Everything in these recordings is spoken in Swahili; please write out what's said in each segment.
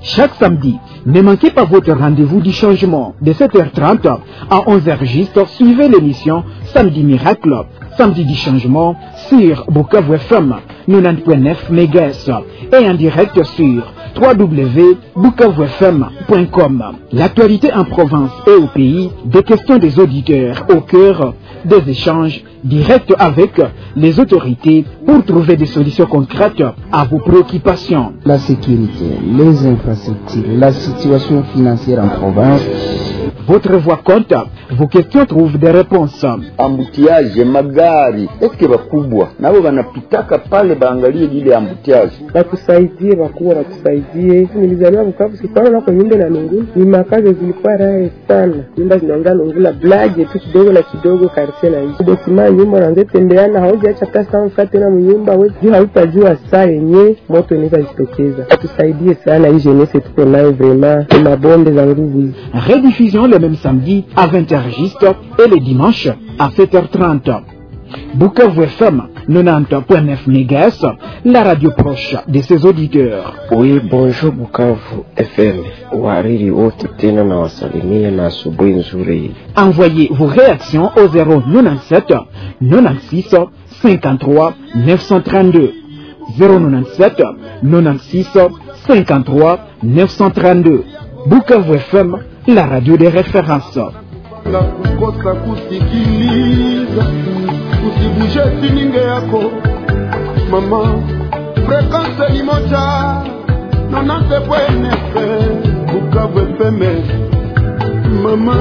Chaque samedi, ne manquez pas votre rendez-vous du changement de 7h30 à 11h juste. Suivez l'émission Samedi Miracle, Samedi du changement sur Bukavu FM 90.9 MHz et en direct sur www.bukavufm.com. L'actualité en province et au pays, des questions des auditeurs au cœur des échanges directs avec les autorités pour trouver des solutions concrètes à vos préoccupations. La sécurité, les infrastructures, la situation financière en province. Votre voix compte, vos questions trouvent des réponses. ambutiaje magari eske bakubwa nabo banapitaka pale baangalie lile ambutiaje watusaidie, wakubwa watusaidie. Nilizaliwa Bukavu, sikuwa na kwa nyumba na Lungula, ni makazi zilikuwa raha sana, nyumba zinaanza Lungula blage tu kidogo na kidogo, kartie na hizo dokima nyumba naanza tembeana, haujiacha pesa mfa tena mnyumba wewe, juu hautajua saa yenye moto inaweza jitokeza. Watusaidie sana, hii jeunesse tuko nayo vraiment, ni mabonde za nguvu hizi. Rediffusion le même samedi à 20h juste et le dimanche à 7h30. Bukavu FM 90.9 MHz, la radio proche de ses auditeurs. Oui, bonjour Bukavu FM. Wariri wote tena na wasalimia na asubuhi nzuri. Envoyez vos réactions au 097 96 53 932. 097 96 53 932. Bukavu FM, la radio des références. la kukosa kusikiliza usibushe sininge yako mama frekanse ni moja nonante pwenefe bukavu efeme mama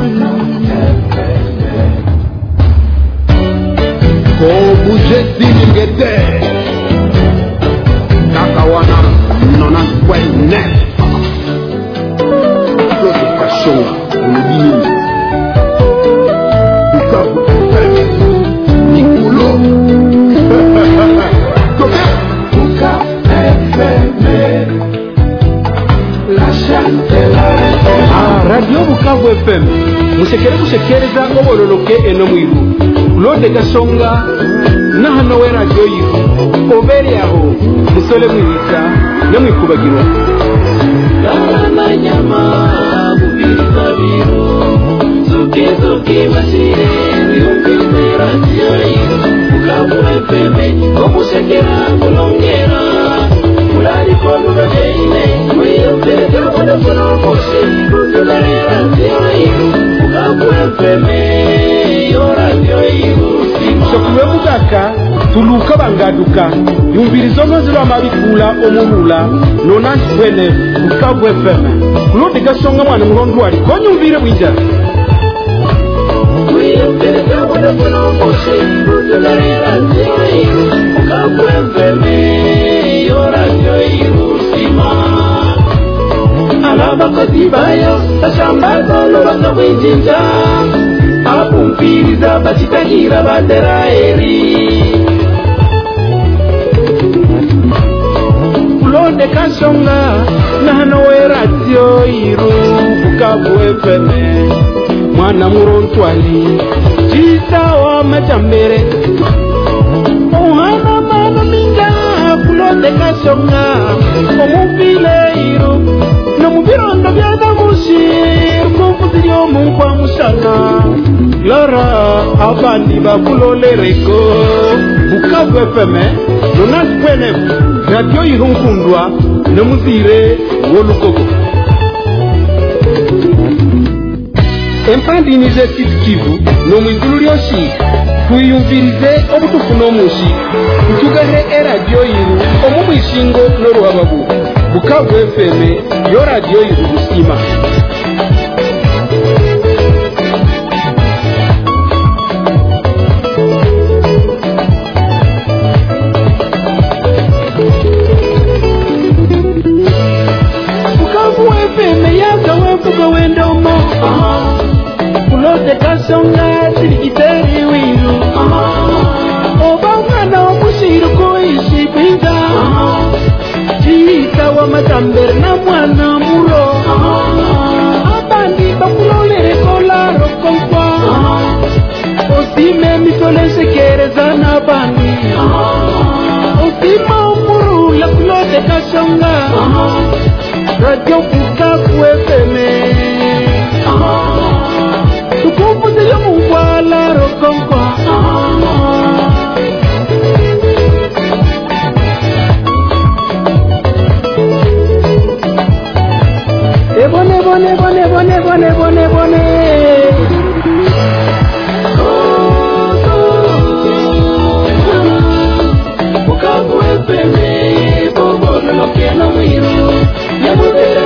kobushe sininge te kaka wana nonante pwenefe kashonga olobini Bukavu FM. Nikolo. Toke. Ah, radio bukavu fm musekere gusekereza obololoke eno mwiru lode gasonga nahano we radio yiru obere aho musole mwibita nemwikubagirwa amanyama bubiriza biro zukizuki basire wiyumvise radiyo yiro bukavu efeme omusekera kulongera mulariko mubabeine wiyumvire terukonekono kose kuzigare radiyo yiro bukavu efeme yo radiyo yiro sokuwe bugaka tuluka bangaduka yumviriza omwezi lwamabikula omulula nonanti bwene bukavu fm kulode gasonga mwana mulondo wali konyumvire bwija wiyumvire terukonekono kose kuzigare radiyo yiro bukavu efeme yo radiyo yiro sima abakozi bayo bashambaza lubanga bw'injinja abumviriza bakitagira bateraheri kulonde kasonga nahano we radio yiru bukavu fm mwana murontwali cisa wa majambere ohana mano minga kulonde kasonga omuvile yiru nomubirondo byadamusi rukuvuziri omunkwa musana lora abandi bakulolereko bukavu fm jonas pwene radio yirunkundwa nemuzire wolugogo empandinize sud kivu nomwigulu lyosi twiyumvirize obutufu n'omusi tutugahe eradiyo yiru omu mwisingo n'oruhababu bukavu fm yo radiyo yiru busima bukavu fm yagawevuga wendomo kulode kasonga sirigiteri wiru oba mwana womusiruko isibinga ciyita wa matambere na mwana muro abandi bakulolereko larokonkwa osime mitolensekereza n'abandi osima omurula kulode kasonga radio bukavu efeme tukuvuzile mungwala rokonkwa ebone bone bone bone bone bone bone bukavu efeme bobololokena mwiru yamubere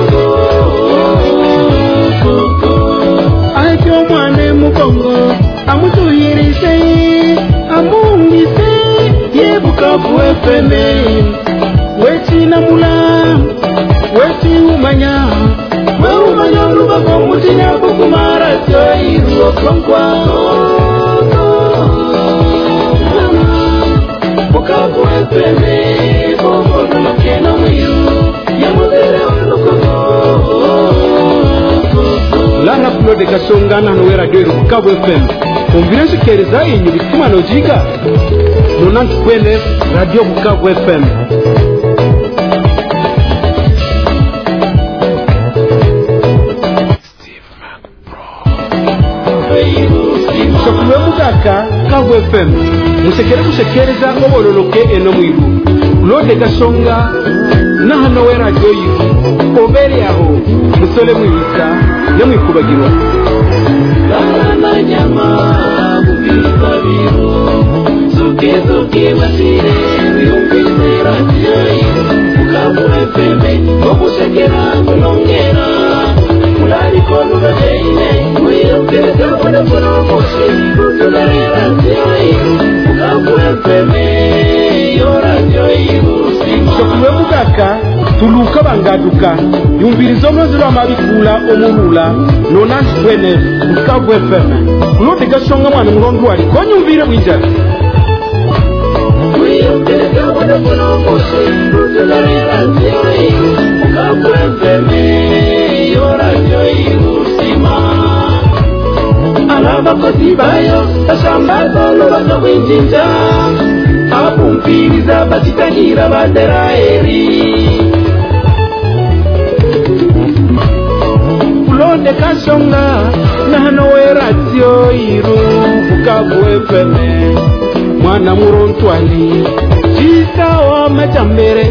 aje omwana emugongo amutuyirise amungise ye bukavu efeme wekinamula wekiumanya weumanya olubaga omutinya kukumara kyoiruokonkwa bukavu efeme bobololokena mwiru yamubere olukogo lara claude kasongana hano we radio iri bukavu fm umvire nsikereza inyu bituma nojiga nonanti kwene radio bukavu fm sokuwe mugaka kavu fm musekere kusekereza obololoke eno mwiru claude kasonga nahano we radio yiru obere aho musole mwiyisa nemwikubagirwa Karamanyama bubirwa biro Zuke zuke basire Wiyumvise radio yiru Bukavu FM Omusekera kulongera Mulari konu babeine Wiyumvise telefone kuno musi Tulare radio yiru Bukavu FM Yo radio yiru Sima sokuwe mugaka tuluka bangaduka yumviriza omwezi lwamabikula omulula nonanti bwene bukavu fm kulode gasonga mwana mulondo wali konyumvire bwijana Wiyumvise telefone kuno musi Tulare radio yiru Bukavu FM Yo radio yiru Sima abakozi bayo basambaza olubaka bw'enjinja abapumpiriza bakitagira baderaeri kulonde kasonga nahano we radio iru bukavu fm mwana murontwali cisawa majambere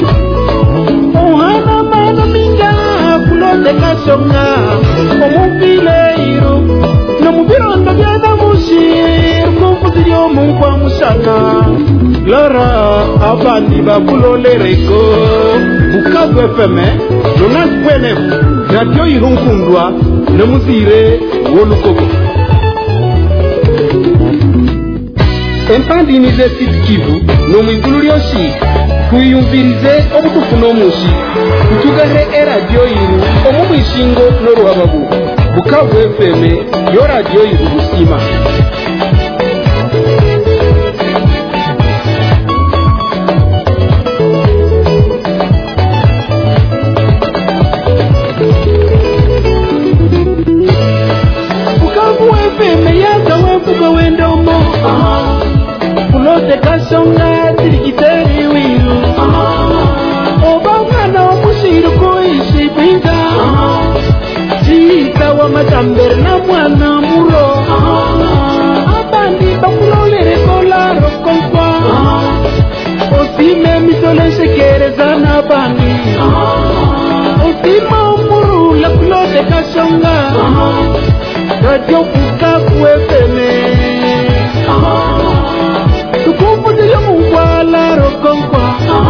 ohana mano minga kulonde kasonga omuvile iru nomubirondo byadamusi kuvuzi lyomunkwa musana lara abandi bakulolereko bukavu fm nonanti bwene radio irunkundwa nomuzire wolukogo empandinize siti kivu nomwigulu lyosi twiyumvirize obutufu n'omusi tutugahe eradio iru omu mwishingo n'oruhababu bukavu fm yo radio iru busima bukavu fm yaza wevuga wendomo kulote kasonga tirikiteri wiru oba mwana womusiru kuisi bwinga ciita wa matambere na mwana mulo abandi bakulolereko laro konkwa osime misole sekereza na bandi osima omurula kulote kasonga radio bukavu efeme tukuvuzile mungwala rokonkwa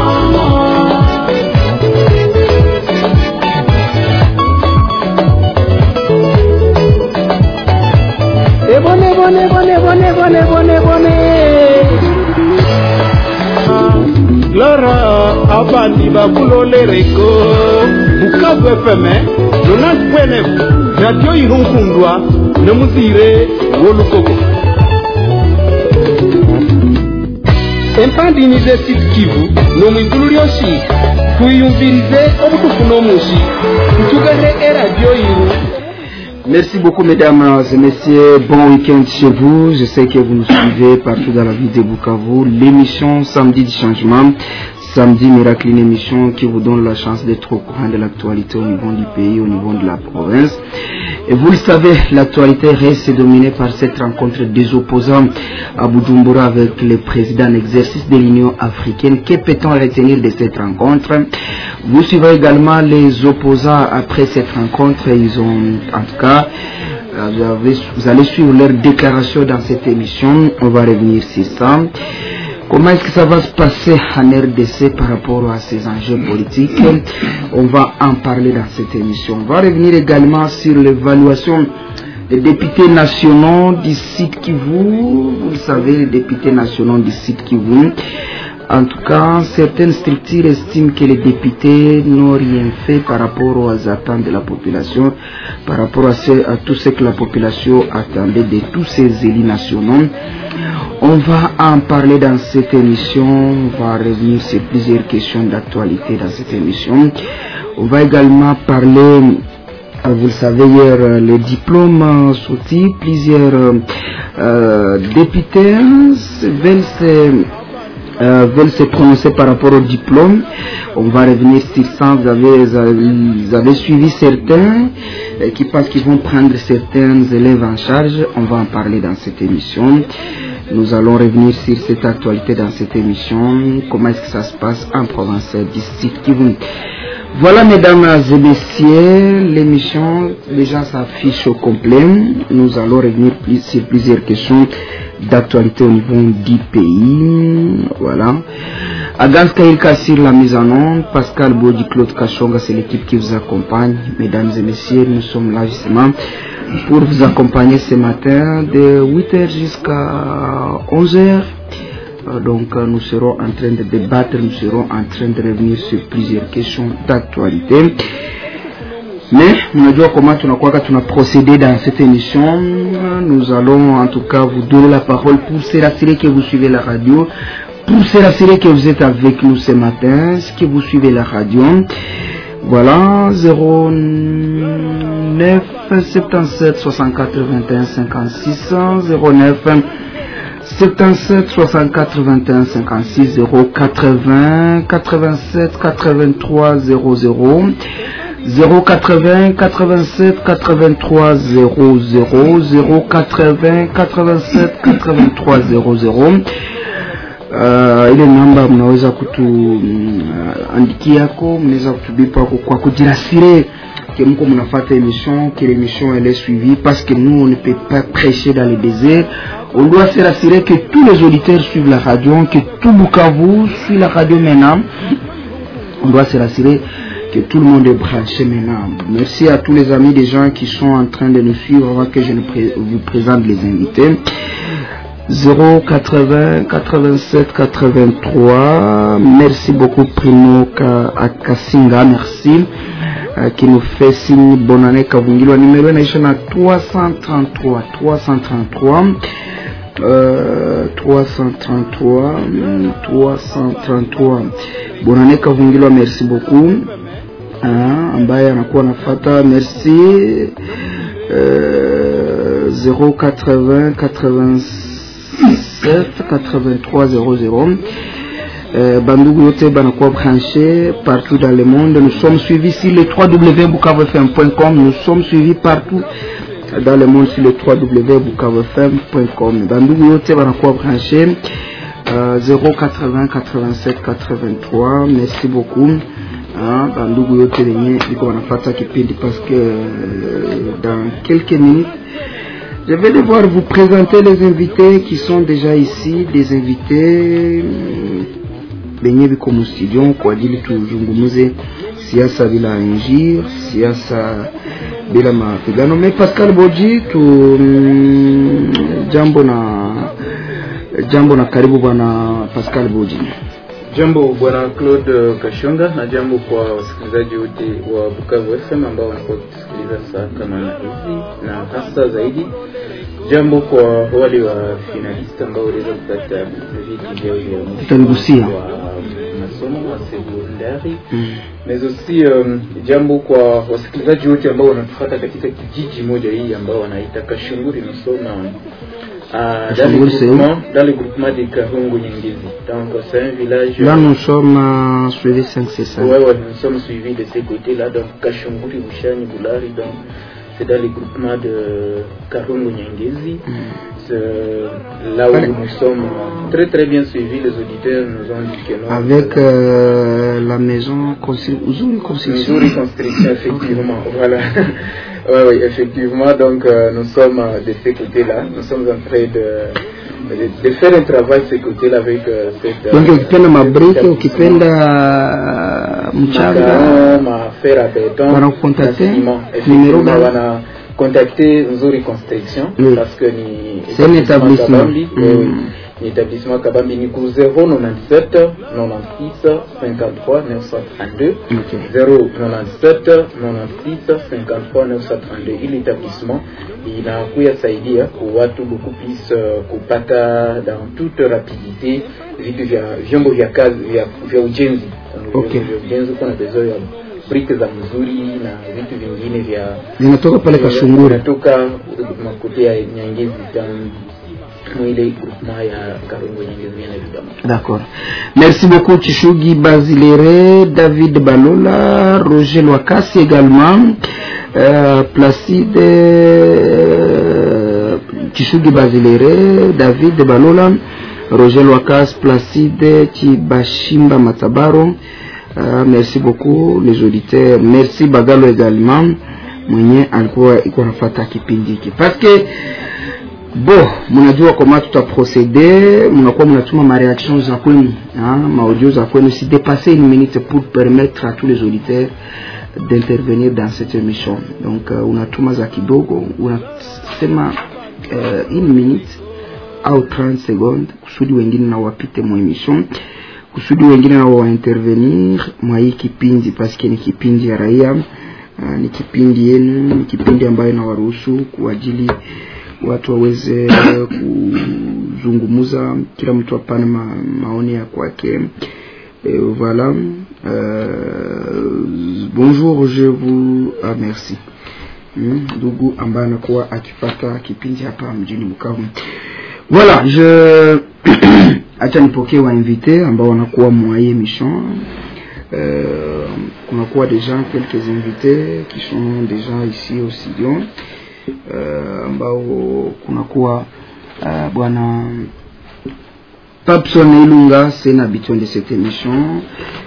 ebone bone bone bone bone bone bone lara abandi bakulolereko bukavu fm nonanti bwene radio irunkundwa nomuzire wolukogo empandinize siti kivu nomwigulu lyosi twiyumvirize obutufu n'omusi tutugahe eradio iru Merci beaucoup, mesdames et messieurs. Bon week-end chez vous. Je sais que vous nous suivez partout dans la ville de Bukavu. L'émission Samedi du changement, Samedi Miracle, une émission qui vous donne la chance d'être au courant de l'actualité au niveau du pays, au niveau de la province. Et vous le savez, l'actualité reste dominée par cette rencontre des opposants à Bujumbura avec le président en exercice de l'Union africaine. Que peut-on retenir de cette rencontre Vous suivez également les opposants après cette rencontre. Ils ont, en tout cas, vous, avez- vous allez suivre leur déclaration dans cette émission. On va revenir sur ça. Comment est-ce que ça va se passer en RDC par rapport à ces enjeux politiques On va en parler dans cette émission. On va revenir également sur l'évaluation des députés nationaux du site Kivu. Vous le savez, les députés nationaux du site Kivu. En tout cas, certaines structures estiment que les députés n'ont rien fait par rapport aux attentes de la population, par rapport à, ce- à tout ce que la population attendait de tous ces élus nationaux. On va en parler dans cette émission, on va revenir sur plusieurs questions d'actualité dans cette émission. On va également parler euh, vous le savez, hier, euh, les diplômes euh, sortis, plusieurs euh, euh, députés veulent se, euh, veulent se prononcer par rapport au diplôme. On va revenir sur ça. Vous avez, vous avez suivi certains euh, qui pensent qu'ils vont prendre certains élèves en charge. On va en parler dans cette émission. Nous allons revenir sur cette actualité dans cette émission. Comment est-ce que ça se passe en province d'ici Kivu. Voilà, mesdames et messieurs, l'émission déjà s'affiche au complet. Nous allons revenir plus- sur plusieurs questions d'actualité au niveau du pays. Voilà. Agans Kailka sur la mise en onde, Pascal Bodi, Claude Kachonga, c'est l'équipe qui vous accompagne. Mesdames et messieurs, nous sommes là justement pour vous accompagner ce matin de 8h jusqu'à 11h. Euh, Donc euh, nous serons en train de débattre, nous serons en train de revenir sur plusieurs questions d'actualité. Mais mnajua comment tunakuwa tuna procédé dans cette émission. Nous allons en tout cas vous donner la parole pour se rassurer que vous suivez la radio, pour se rassurer que vous êtes avec nous ce matin, que vous suivez la radio. Voilà, 09 77 64 21 56 09 77 64 21 56 0 80 87 83 00 080 87 83 00 080 87 83 00 uh, ile namba mnaweza kutuandikiako mnaweza kutubipa kwa- kwa kujirasire que mko mnafata émission que l'émission elle est suivie parce que nous on ne peut pas prêcher dans le désert on doit se rassurer que tous les auditeurs suivent la radio que tout Bukavu suit la radio maintenant on doit se rassurer que tout le monde est branché maintenant. Merci à tous les amis des gens qui sont en train de nous suivre avant que je ne pré- vous présente les invités. 080 87 83 merci beaucoup Primo Ka- Akasinga merci euh, qui nous fait signe bonne année Kavungilwa numéro inaisha na 333 333 euh, 333 mm, 333 bonne année Kavungilwa merci beaucoup Ah, ambaye anakuwa nafata merci euh, 080 87 83 00 euh, bandugu yote banakuwa branché partout dans le monde nous sommes suivis sur le www.bukavfm.com nous sommes suivis partout dans le monde sur le www.bukavfm.com bandugu yote banakuwa branché euh, 080 87 83 merci beaucoup Ah, bandugu yote wenye liko wanafata kipindi parce que euh, dans quelques minutes je vais devoir vous présenter les invités qui sont déjà ici des invités mm, benye viko mustudio kwa ajili tuzungumuze siasa bila injir siasa bila mapigano me pascal boji tu mm, jambo na jambo na karibu bwana pascal boji Jambo bwana Claude Kashonga, na jambo kwa wasikilizaji wote wa Bukavu FM ambao wanakuwa kutusikiliza saa kama na hizi, na hasa zaidi jambo kwa wale wa finalist ambao waliweza kupata viti vyao vya mwisho Tutaligusia. wa masomo wa sekondari mais aussi um, jambo kwa wasikilizaji wote ambao wanatufuata katika kijiji moja hii ambao wanaita Kashunguri nous sommes Ah, dans, Kasongoli, le c'est où groupement, dans le groupement de Karungu Nyangezi. Donc c'est un village. Là, nous sommes euh, sur les 5 c'est ça Ouais, ouais, nous sommes suivis de ces côtés-là, donc Kashunguri, Bushani, Boulari, donc c'est dans le groupement de Karungu Nyangezi. C'est là où nous sommes très très bien suivis, les auditeurs nous ont dit que non. Avec euh, la maison constru- Uzuri Construction. Missouri Construction, effectivement, voilà. Oui, oui, effectivement, donc euh, nous sommes euh, de ces côtés-là, nous sommes en train de, de, de faire un travail de ces côtés-là avec euh, cette... Donc euh, ukipenda mabrike, cette- ukipenda mchanga, Makao, mafer à béton, Wanakukontakte? na ciment. Numéro Effectivement, gani? wana contacter Nzuri Construction Oui. parce que ni C'est un établissement. Kabambi, Mm. eh oui, ni établissement Kabambi ni ku 097 96 53 932 Ok. 097 96 53 932 ili établissement inakuya saidia kwa watu beaucoup plus uh, kupata dans toute rapidité vitu vya vyombo vya kazi vya, vya ujenzi Ok. Vyombo vya ujenzi kuna besoin ya briki za mzuri na vitu vingine vya zinatoka pale Kashunguri. inatoka makote ya Nyangezi dans mwile groupement ya Karungu Nyangezi bien évidemment D'accord. Merci beaucoup Chishugi Basilere, David Balola, Roger Loakasi également, euh, Placide euh, Chishugi Basilere, David Balola, Roger Loakasi, Placide Chibashimba Matabaro. Euh, merci beaucoup les auditeurs. Merci Bagalo également mwenye alikuwa iko nafata kipindi hiki parce que bo mnajua kama tutaprocede mnakuwa mnatuma mareaction za kwenu hein, maaudio za kwenu si dépasser une minute pour permettre à tous les auditeurs d'intervenir dans cette émission donc uh, unatuma za kidogo unasema uh, une minute au 30 secondes kusudi wengine na wapite mwa emission kusudi wengine nao waintervenir mwa hii kipindi paske ni kipindi ya raia uh, ni kipindi yenu ni kipindi ambayo inawaruhusu kwa ajili watu waweze kuzungumuza kila mtu apane ma, maoni ya kwake Et voilà euh, bonjour je vous ah, merci Hmm, ndugu ambaye anakuwa akipata kipindi hapa mjini Bukavu voilà je acha nipokee wainvité ambao wanakuwa mwa hii émission euh, kunakuwa déjà quelques invités qui sont déjà ici au studio euh, ambao kunakuwa uh, bwana Papson Ilunga c'est un habitué de cette émission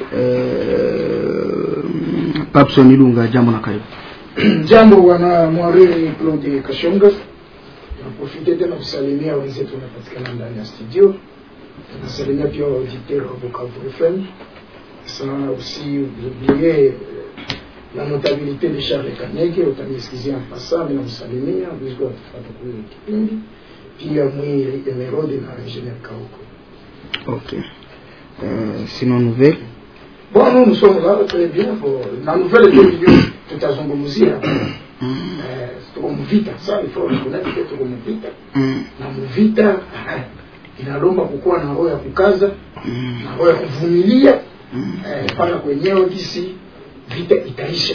euh, Papson Ilunga jambo na karibu jambo bwana mwariri claude kashonga naprofite tena kusalimia wenzetu wanapatikana ndani ya studio nasalimia pia waauditeur wa bukavu fm sans aussi oublier la notabilité de charles kanege utanisikizia mpasa mi namsalimia viziko watufata kule kipindi pia mwiri emerode na ingénieur kauko ok euh, sinon nouvelle Bon, nous, nous sommes là, très bien. Bon, la nouvelle de milieu, tutazungumzia eh, tuko mvita sasa, il faut reconnaître que tuko mvita na mvita eh, inalomba kukuwa na roho ya kukaza na roho ya kuvumilia eh, mpaka kwenyewe kisi vita itaisha.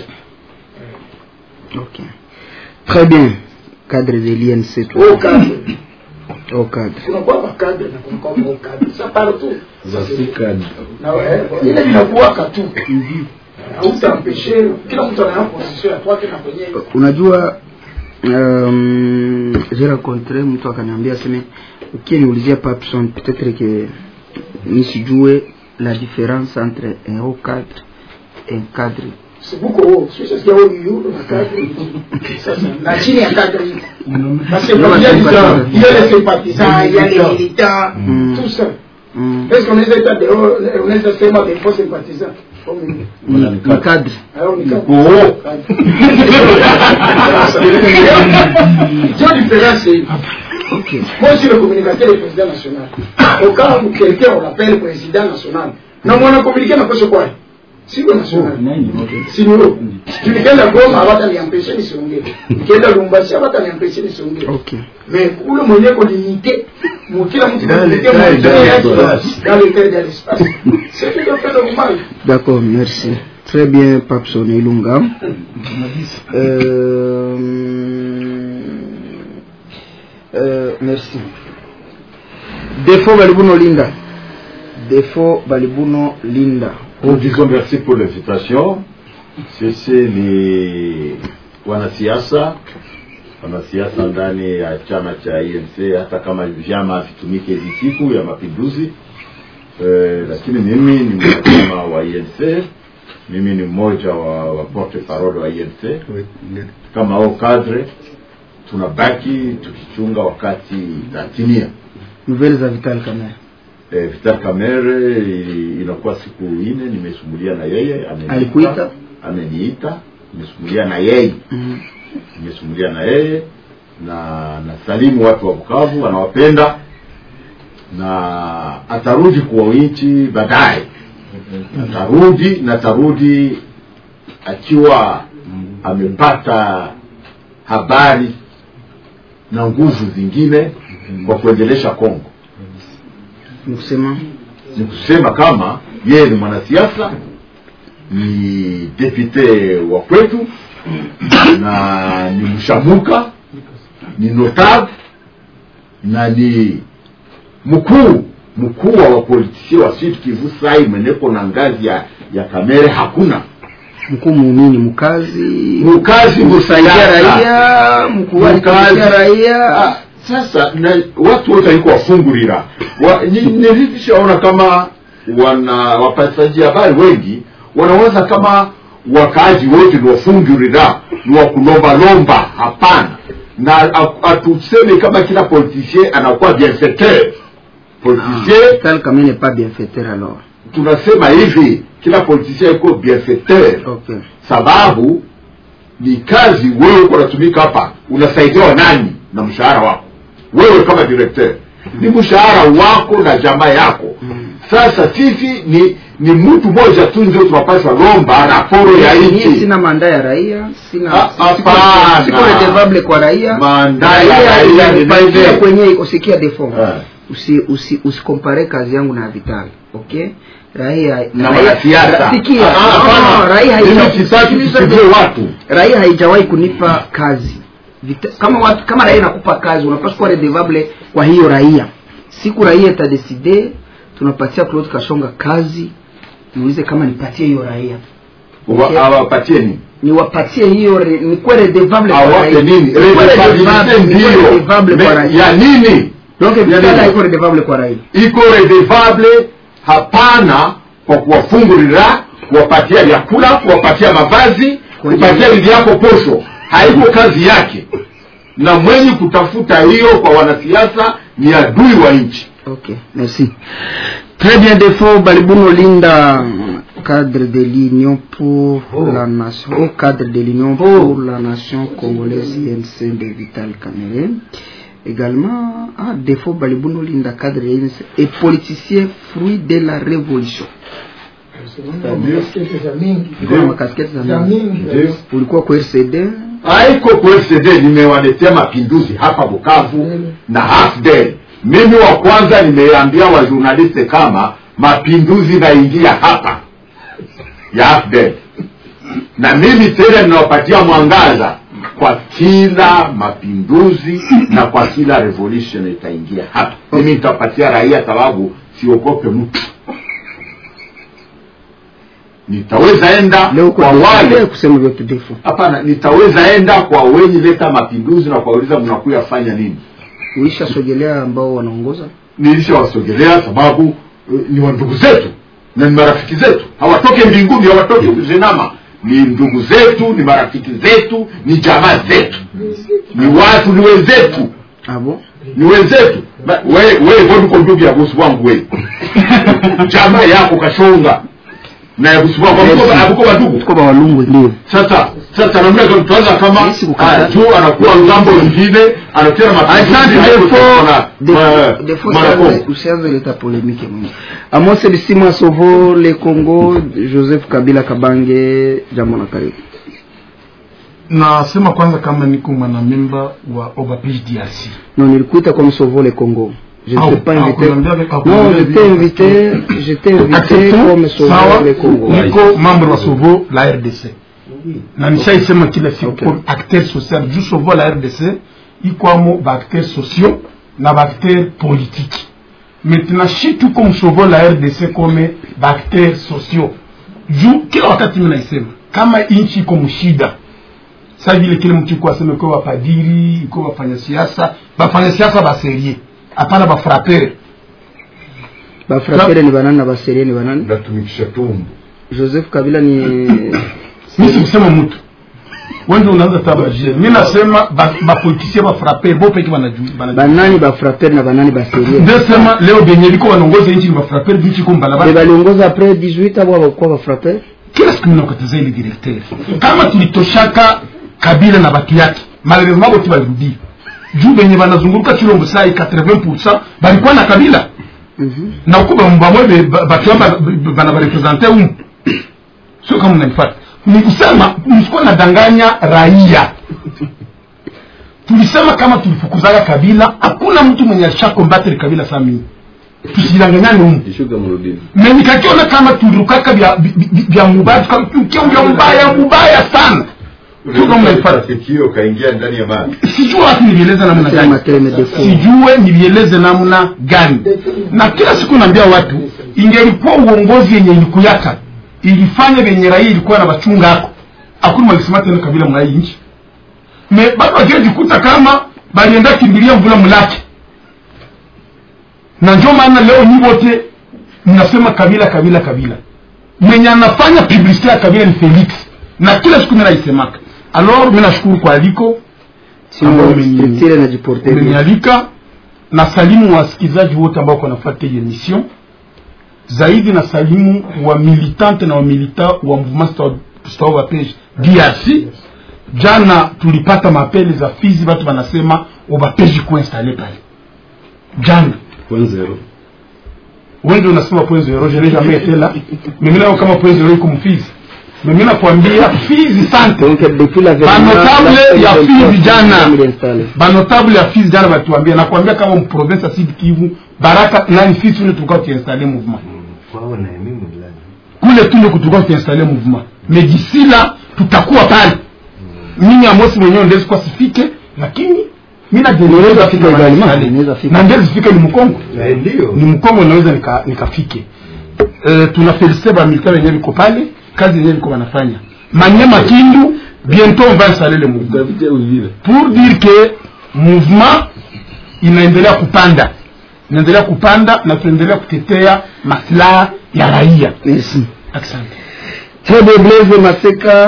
ok très bien cadre de l'INC tu Au cadre au cadre kunakuwa makadre na kunakuwa au cadre sa partout zasikadi na eh, ile inakuwaka tu hautampeshe kila mtu ana position ya kwake na kwenyewe unajua um, j'ai rencontré mtu akaniambia seme ukiniulizia papson peut-être que nisijue la différence entre un haut cadre et un cadre sibuko huo sasa sikia huo yuro na kadri sasa na chini ya kadri parce que comme il y a des il y a les sympathisants il y a les militants Mm. tout ça mm. est-ce qu'on est état de on est sema des faux sympathisants comme ni ni cadre alors ni kadri Oh. Dieu différence c'est ok moi je suis le communicateur du président national au cas où quelqu'un on l'appelle président national na mwana communiquer na kosa kwa siko national sinuro tulikwenda goma hawataniampesha nisiongee nikienda lumbasi hawataniampesha nisiongee ok mais ule mwenye ko limité mu kila mtu Dans le limité temps et mu dans yake l'espace. dans le temps et dans l'espace c'est tout à fait normal D'accord, merci. Très bien, Papson Ilunga. Euh, euh, merci. defo balibuno linda defo balibuno linda Nous disons merci pour l'invitation. Sisi ni wanasiasa, wanasiasa ndani ya chama cha INC, hata kama vyama vitumike hizi siku ya mapinduzi eh, lakini mimi ni mwanachama wa INC, mimi ni mmoja wa, wa porte parole wa INC. Kama au cadre tunabaki tukichunga wakati itatimia. nouvelle za vital kamera Eh, Vital Kamerhe i- inakuwa siku ine nimesumulia na yeye ameniita, Alikuita? ameniita nimesumulia na yeye Mhm. nimesumulia na yeye na nasalimu watu wa Bukavu anawapenda na atarudi kwa nchi baadaye atarudi na atarudi akiwa amepata habari na nguvu zingine kwa kuendelesha Kongo ni kusema ni kusema kama yeye ni mwanasiasa ni depute wa kwetu na ni mshamuka ni notable na ni mkuu mkuu wa wapolitisie wa Sud Kivu sai mweneko na ngazi ya, ya kamere hakuna mkuu muumini mkazi mkazi kusaidia msiasa. raia mkuu wa Mkazi. kusaidia raia Ah, sasa na watu wote aliko wafungulira wa, ni- nilishaona kama wana wapasaji habari wengi wanawaza kama wakaaji wote ni wafungulira ni wakulombalomba hapana na a- atuseme kama kila politicien anakuwa bienfaiteur politicien vital kamera n'est pas bienfaiteur alors tunasema hivi kila politicien iko bienfaiteur okay sababu ni kazi wewe uko unatumika hapa unasaidiwa nani na mshahara wako wewe kama directeur ni mshahara wako na jamaa yako sasa sisi ni ni mtu mmoja tu ndio tunapaswa lomba raporo ya Mimi nchi sina manda ya raia sina Ah, siko- hapana. siko redevable kwa raia Manda ya raia ni inanipatia nini? kwenye usikia defo Eh. usi usi usikompare kazi yangu na vital okay raia na raia- wanasiasa sikia Ah, no, hapana. no, raia Mimi haija- sitaki sikiliza tusikie defo. watu raia haijawahi kunipa kazi Vita, kama watu kama raia inakupa kazi unapaswa kuwa redevable kwa hiyo raia siku raia itadeside tunapatia Claude Kashonga kazi niulize kama nipatie hiyo raia Wa- Okay. awapatie nini niwapatie hiyo re- nikuwe redevable kwa awape raia. nini Nikuwe Redevabilite redevable- nikuwe ndio redevable kwa Me- raia. ya nini Donc Ya vitala nini? iko redevable kwa raia iko redevable hapana kwa kuwafungulira kuwapatia vyakula kuwapatia mavazi kupatia bibi yako posho haiko kazi yake na mwenye kutafuta hiyo kwa wanasiasa ni adui wa nchi ok merci très bien defo balibuno linda cadre de l'union pour la nation au cadre de l'union pour la nation congolaise INC de Vital Kamerhe également ah, defo balibuno linda cadre de l'INC et politicien fruit de la révolution Ulikuwa na makasketi za mingi Ndio. ulikuwa kwa RCD haiko kwesede nimewaletea mapinduzi hapa bukavu na hafdel mimi wa kwanza nimeambia wajurnaliste kama mapinduzi naingia hapa ya hafdel na mimi tena ninawapatia mwangaza kwa kila mapinduzi na kwa kila revolution itaingia hapa mimi nitapatia raia sababu siogope mtu nitaweza enda leo kwa kwa wale wale kusema vyote defo hapana nitaweza enda kwa wenye leta mapinduzi na kuwauliza mnakuya fanya nini uisha sogelea ambao wanaongoza nilishawasogelea sababu uh, ni wandugu zetu na ni marafiki zetu hawatoke mbinguni hawatoke kuzinama ni ndugu zetu ni marafiki zetu ni jamaa zetu ni watu ni wenzetu abo ni wenzetu Ba- we we voduko ndugu ya bosi wangu we jamaa yako kashonga na ya bosi wangu Hamuko- hamuko wandugu tuko ba walungu ndio sasa sasa namna gani tutaanza kama Sisi kukata- ah, juu anakuwa ngambo nyingine anatena mapinduzi haiko na- ma- Marakongo. usianze leta polemike mwingi amose bisima sovo le congo joseph kabila kabange jambo na karibu nasema kwanza kama niko mwanamemba wa obapige drc non nilikuita comme sovo le congo je ne Ah, t'ai pas ah, invité kuna mbia- ah, kuna non mbia je vile. t'ai invité je t'ai invité Acceptons. comme sovo sawa le congo niko membre wa sovo la rdc na nishaisema kila siku Okay. okay. acteur social juu sovo la rdc ikwamo baacteur sociaux na baacteur politique maintenant shi tuko mshovo la rdc kome baacteur sociaux juu kila wakati mi naisema kama nchi iko mshida sa vile kile mtu iko aseme iko wapadiri iko wafanya siasa bafanya siasa baserie hapana bafrapere bafrapere ni banani na baserie ni banani natumikisha tumbo joseph kabila ni mi sikusema mtu wengi unaanza tabajie mi nasema bapolitisie ba bafrapere bo peke banajua banani bafrapere na banani baserie ndesema leo benye biko banongoza nchi ni bafrapere bichi ko Be mbalabala baliongoza apres 18 abo abakuwa bafrapere kila siku minakataza ile directeur kama tulitoshaka kabila na batu yake malheureusement bote balirudia juu benye banazunguruka chilombo sai 80 balikuwa na kabila na uko bamwe batu yao bana barepresente umu sio kama mnanifata ni kusema msikuwa nadanganya raia tulisema kama tulifukuzaga kabila hakuna mtu mwenye alishakombatri kabila saa mii tusidanganyane umu ishuka mrudini me nikakiona kama tulirukaka vya vya- vya mubaya tukakiukia vya mbaya mubaya sana sio kama mnanifata sikio kaingia ndani ya maji sijue watu nivieleze namna gani sijue nivieleze namna gani na kila siku naambia watu ingelikuwa uongozi yenye ilikuyaka ilifanya venye raia ilikuwa na bachunga ako akuni walisema tena kabila mwa hii nchi me bado wakijikuta kama balienda kimbilia mvula mulake na ndio maana leo nyi wote mnasema kabila kabila kabila mwenye anafanya publicite ya kabila ni felix na kila siku mi naisemaka alors mi nashukuru kwa aliko ambao umeni- structure na jiporte bien. umenialika na salimu wasikilizaji wote ambao wanafuata hii emission zaidi na salimu wa militante na wa milita wa mouvement stawa page drc jana tulipata mapele za fizi watu wanasema ubapeji kuinstale pale jana point zero wengi unasema point zero je n'ai jamais été là mimi nayo kama point zero iko mfizi mimi nakwambia fizi sante banotable ya fizi jana banotable ya fizi jana batuambia nakwambia kama mprovince ya sud kivu baraka nani fizi ule tulikuwa tuinstale mouvement kule tule tulikuwa tuinstale mouvement mais d'ici là tutakuwa pale mimi amosi mwenyewe ndezi kwa sifike lakini mi najeleweza fika na ndezi fika ni mkongo ni mkongo naweza nika- nikafike Eh, tuna felicite bamilitaire wenyewe viko pale kazi yenyewe viko wanafanya manyema kindu bientôt on va installer le mouvement pour dire que mouvement inaendelea kupanda inaendelea kupanda na tunaendelea kutetea maslaha ya raia Merci. asante Très bien, Blaise Maseka,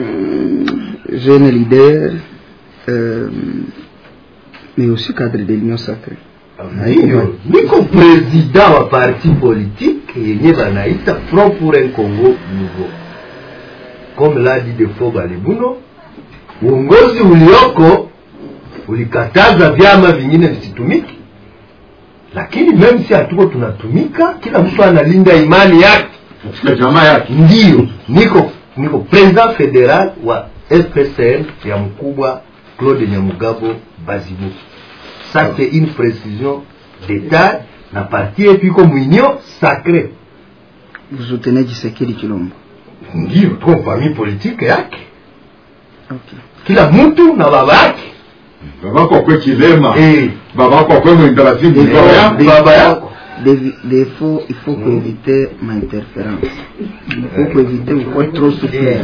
jeune leader, euh, mais aussi cadre de l'Union sacrée. hiyo niko president wa parti politique yenye banaita front pour un congo nouveau comme l'a dit de fo balibuno uongozi ulioko ulikataza vyama vingine visitumiki lakini meme si hatuko tunatumika kila mtu analinda imani yake katika jamaa yake ndiyo niko niko president federal wa fpcn ya mkubwa claude nyamugabo bazibu ça c'est une précision d'état na parti yetu iko mwinio sacré Vous soutenez Tshisekedi Chilombo. ndiyo tuko famille politique yake Okay. kila mtu na baba yake babako akwe kilema Eh. babako akwe mwendalazimu Des baba fois- yako des baba fois- yako. des- des fois, il faut éviter ma interférence. Il faut éviter il faut trop souffrir.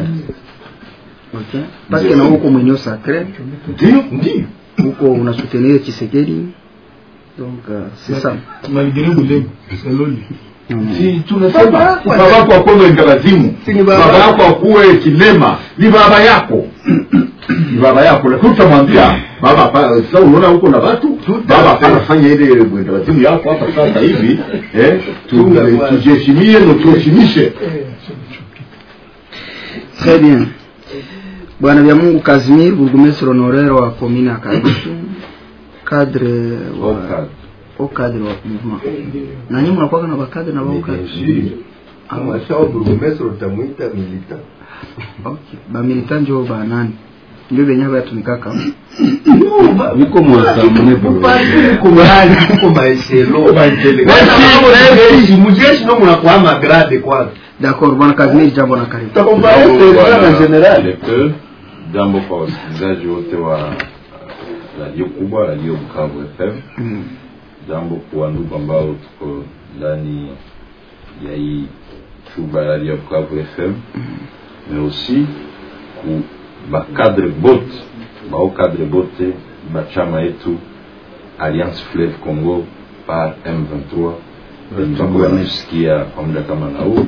Ok? Parce que na huko mwenyewe sacré, ndiyo ndiyo huko una soutenir Tshisekedi. Donc euh, c'est ça. malgré bulego seloli si tunasema babako akwe mwendalazimu Si ni baba baba yako. yako akuwe kilema ni baba yako ni baba yako lakini utamwambia baba pa- sasa unaona huko na watu baba anafanya ile mwendalazimu yako hapa sasa hivi eh tu- Chunga kwanza. tujiheshimie na tuheshimishe Très bien. Bwana vya Mungu Kazimir, burgomestre honoraire wa commune ya Kadutu, cadre wa au cadre wa mouvement. Na nyinyi mnakuwa na bakadre na bao cadre. amashao burgomestre utamwita milita Okay. Ba militant njo ba nani? Ndio benye batumikaka. niko mwasamune kumali kuko maeshelo mujeshi no munakuwa magrade kwanza D'accord, bwana Kazimir jambo na karibu. Directeur, jambo kwa wasikilizaji wote wa radio kubwa radio Bukavu FM Mm. jambo kwa ndugu ambao tuko ndani ya hii chumba ya radio ya Bukavu FM mais aussi ku bakadre bote bao kadre bote bachama yetu Alliance Fleuve Congo par M23 tutakuwa nasikia kwa muda kama na huu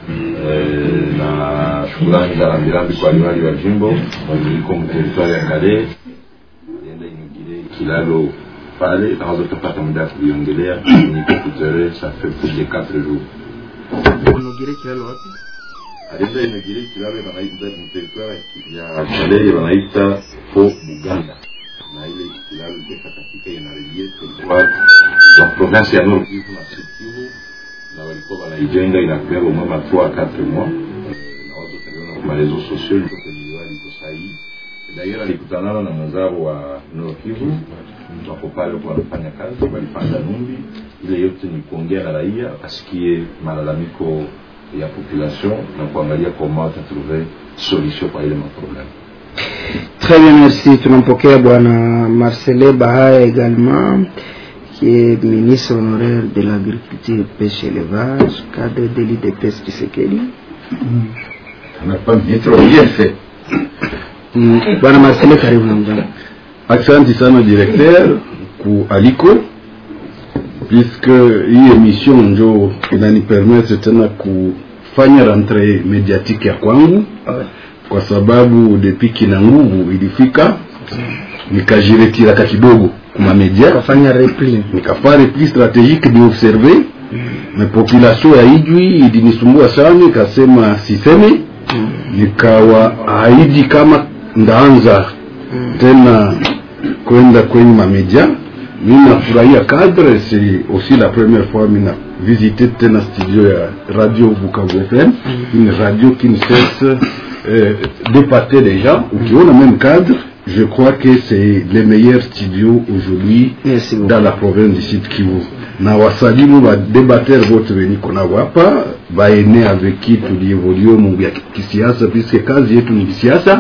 Eh, na shukurani za rambirambi kwa liwali wa jimbo mabadiliko mteritwari ya Kale enda inugire kilalo pale naweza tupata muda ya kuliongelea niko kutere ça fait plus de 4 jours unogere kilalo wapi alienda inugire kilalo wanaita mteritwari ya Kale wanaita po Buganda na ile kilalo iko katika inarelie territoire la province ya Nord Kivu na Sud Kivu na walikuwa wanaijenga inakuwa au moins 3 à 4 mois na watu taliona kwa reseaux sociaux liko kwenye liwali iko sahihi D'ailleurs alikutanana na mwenzao wa Nord Kivu wako pale kwa wanafanya kazi, walipanda Numbi. Ile yote ni kuongea na raia asikie malalamiko ya population na kuangalia comment watatrouver solution kwa ile maproblème. Très bien, merci. Tunampokea bwana Marcelin Bahaya également qui est ministre honoraire de l'agriculture, pêche et élevage, cadre de l'IDPS Tshisekedi. anakuwa ministre wa IFE. Mm, Bwana Marcelin, karibu na mjambo. Asante sana directeur ku aliko puisque hii emission njo inanipermettre tena kufanya rentre mediatique ya kwangu kwa sababu depuis kina nguvu ilifika nikajiretiraka kidogo kuma media Kafanya repli. nikafanya repli stratégique de observer mais population ya Ijwi ilinisumbua sana, ikasema siseme, nikawaahidi kama ndaanza tena kwenda kwenye mamedia. Mimi nafurahia cadre, c'est aussi la première fois mimi na visité tena studio ya radio Bukavu FM, une radio qui ne cesse euh, d'épater les gens. Ukiona même cadre, je crois que c'est le meilleur studio aujourd'hui dans la province du Sud Kivu na wasalimu badebater vote weniko nao hapa baene avec qui tulievolue mungu ya kisiasa puisque kazi yetu ni kisiasa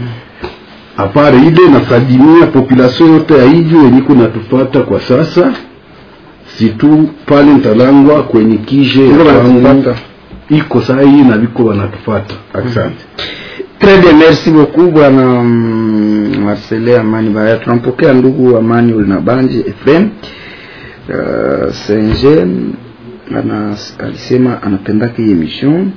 apare ile nasalimia population yote ya Ijwi weniko natufata kwa sasa situ pale Ntalangwa kwenye kije Ndio kwangu wanatufata. iko saa hii na viko wanatufata asante Très bien, merci beaucoup bwana mm, Marcelin Amani Baya. Tunampokea ndugu Amani Ulinabanji Efrem uh, Senje ana alisema anapendaka hii émission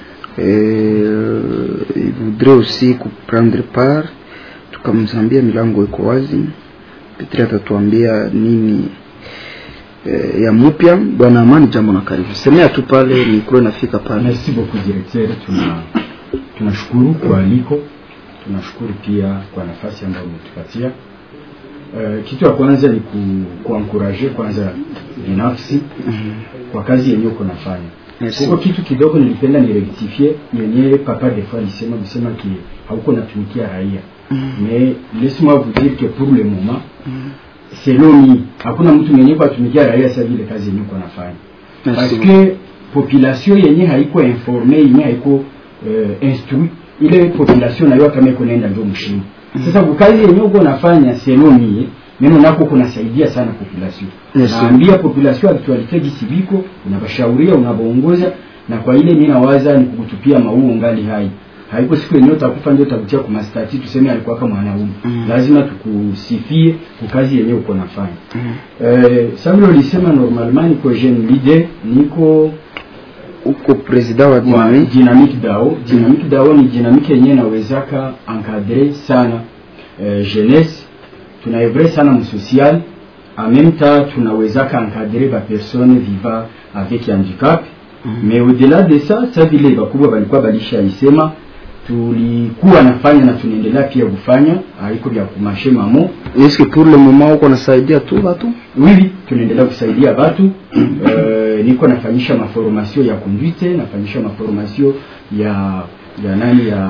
euh, il voudrait aussi kuprendre part, tukamzambia milango iko wazi, Petri atatuambia nini eh, ya mupya. Bwana Amani, jambo na karibu, semea tu pale, mikro inafika pale. Merci beaucoup directeur, tuna tunashukuru kwa aliko, tunashukuru pia kwa nafasi ambayo umetupatia. Uh, kitu ya kwanza ni ku, kuankuraje kwanza binafsi kwa kazi yenyewe uko nafanya. Merci. Kwa kitu kidogo nilipenda nirectifie yenyewe papa des fois alisema kusema ki hauko natumikia raia mais laisse-moi vous dire que pour le moment selon mi hakuna mtu mwenye kwa atumikia raia sasa vile kazi yenyewe uko nafanya Merci parce beaucoup. que population yenye haiko informe yenye haiko uh, instruit ile population nayo kama iko naenda ndio mshini sasa kukazi yenye uko nafanya selon mi neno nako kunasaidia sana population Merci. naambia population actualite gisi biko unabashauria unabaongoza na kwa ile mimi nawaza ni kukutupia mauo ngali hai haiko siku yenyewe utakufa ndio utakutia kwa mastati tuseme alikuwa kama mwanaume Mm. lazima tukusifie kwa kazi yenyewe uko nafanya eh Samuel ulisema normalement niko jeune leader niko uko president wa Dynamic Dynamic DAO Dynamic DAO ni dynamic yenyewe nawezaka encadrer sana eh, jeunesse tunaevre sana msocial en même temps tunawezaka encadrer ba personnes vivant avec handicap mais au-delà de ça sa vile bakubwa balikuwa balishaisema tulikuwa nafanya na tunaendelea pia kufanya haiko vya kumashe mamo Est-ce que pour le moment uko nasaidia tu watu? oui oui tunaendelea kusaidia watu uh, niko nafanyisha maformasio ya conduite nafanyisha maformasio ya ya nani ya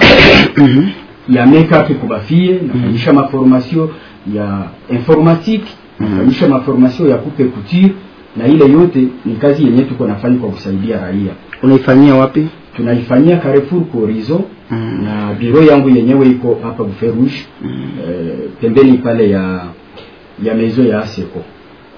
ya makeup kwa bafie nafanyisha maformasio ya informatique nafanyisha maformasio ya coupe couture na ile yote ni kazi yenye tuko nafanya kwa kusaidia raia Unaifanyia wapi? tunaifanyia Carrefour kwa Horizon na biro yangu yenyewe iko hapa Buferush eh, pembeni pale ya ya mezo ya Aseko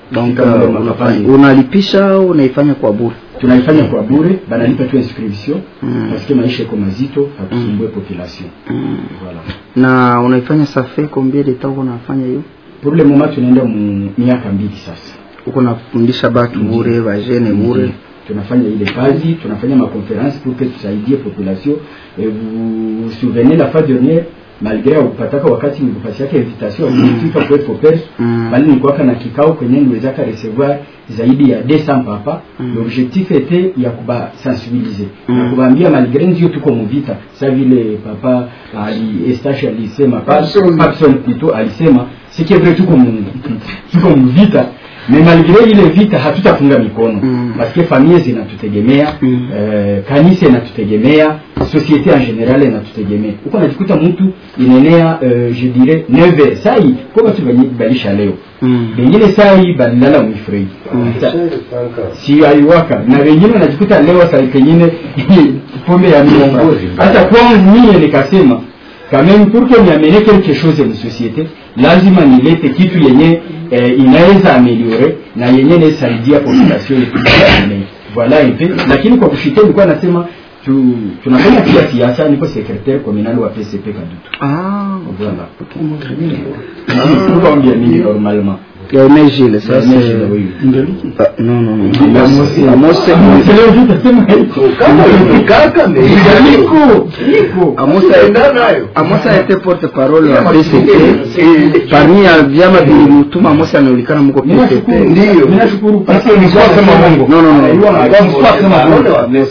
donc Kama uh, ndio unafanya- makampani. unalipisha au unaifanya kwa bure tunaifanya kwa bure banalipa tu inscription Mm. parce que maisha iko mazito hatusumbue population voilà na unaifanya safe combien de temps unafanya hiyo pour le moment tunaenda mu miaka mbili sasa uko nafundisha batu bure bajene bure tunafanya ile kazi tunafanya maconférence pour que tusaidie population et vous vous souvenez la fois dernière malgré kupataka wakati nilipatiaka invitation kufika kwetu pers Mm. bali nilikuwaka na kikao kwenye niwezaka recevoir zaidi ya 200 papa Mm. l'objectif était ya kuba sensibiliser Mm. na kubaambia malgré ndio tuko muvita sa vile papa ali Estache alisema Papson. Papson plutôt alisema c'est que vrai tuko mu tuko muvita mais malgré ile vita hatutafunga mikono Mm. parce que famille zinatutegemea Mm. eh, kanisa inatutegemea société en general inatutegemea uko najikuta mtu inaenea eh, je dirais 9 sai kwa watu bali- balisha leo Mm. bengine sai balilala mwifrei si aiwaka na wengine wanajikuta leo saa pengine pombe ya miongo hata kwangu mie nikasema quand même pour que niamene quelque chose en société lazima nilete kitu yenye eh, inaweza ameliore na yenye inasaidia population yetu kuendelea. voilà un peu lakini kwa kufikia nilikuwa nasema tu, tunafanya pia siasa niko secrétaire communal wa PCP Kadutu ah voilà tukaongea nini normalement ya umejile sasa Ya umejile, oui. Ah, non non non Amos- Amos Amos leo ndio utasema hivyo. kaka me Niko, niko. Amos a- Amos a été porte-parole wa PCP et parmi ya vyama vilimtuma Amos anajulikana mko PCP ndio Ninashukuru Parce que msikuwa sema bongo. non non non Msikuwa sema bongo.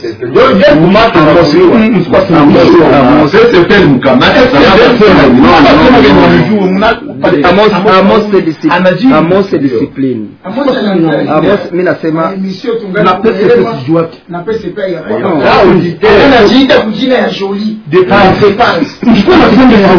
Amos PCP mkamata Amos Amos c'est discipline Anajibu. Amos c'est discipline Amos mimi nasema emission Na tungali PCP sijuaki. na PCP ya Non. anajiita kujina ya Jolie Dépense. Msikuwa na bongo ya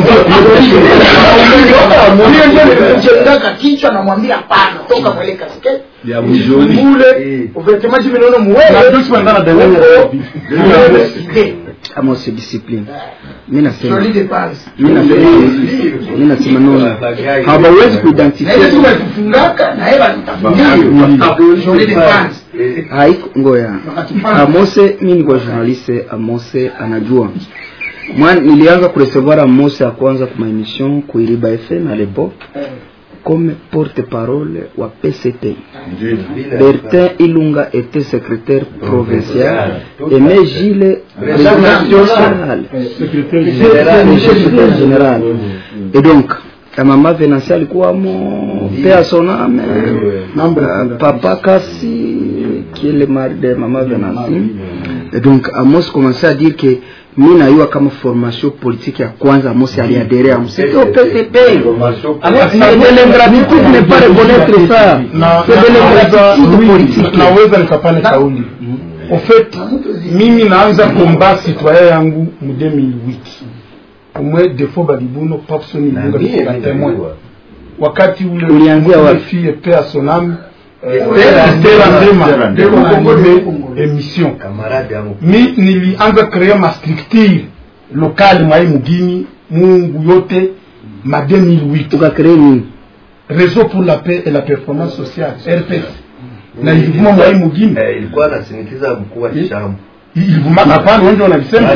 mchengaka kichwa namwambia hapana toka mwele kasike ya mjoni mule uvetemaji minono Na muwele ndio tunaenda ndani ya Muwele. Amos c'est discipline mimi nasema Jolie dépense mimi nasema mimi nasema no hawawezi kuidentify na ile tu walikufungaka na yeye walitafutia Jolie dépense haiko ngoya amose mi niko journaliste amose anajua mwa nilianza kurecevoir amose ya kwanza kuma emission kuiriba fm à l'époque comme porte parole wa pct bertin ilunga était secrétaire provincial aimé gile président général secrétaire général et donc ya mama venansi alikuwamo pea soname uh, papa kasi qui est le mari de mama venansi et donc amos commençait à dire que mi nayua kama formation politique ya kwanza amos aliadere amo c'était au pcp c'est de l'ingratitude ne pas reconnaître ça na c'est de l'ingratitude politique naweza nikapane kauli au fait mimi naanza komba citoyen yangu mu 2008 umwe defo balibuno papson ilunga kikola témoin wakati ule Ulianzia wapi? fille pea sonam Stella Stella Ndema Ndema. ndio anime émission kamarade yangu mi nilianza créer ma structure locale mwai mugini mungu yote ma 2008 ukakree nini réseau pour la paix et la performance sociale rps na ilivuma mwai mugini Eh, ilikuwa anasinikiza mkuu wa shamba ilivuma hapana wengi wanalisema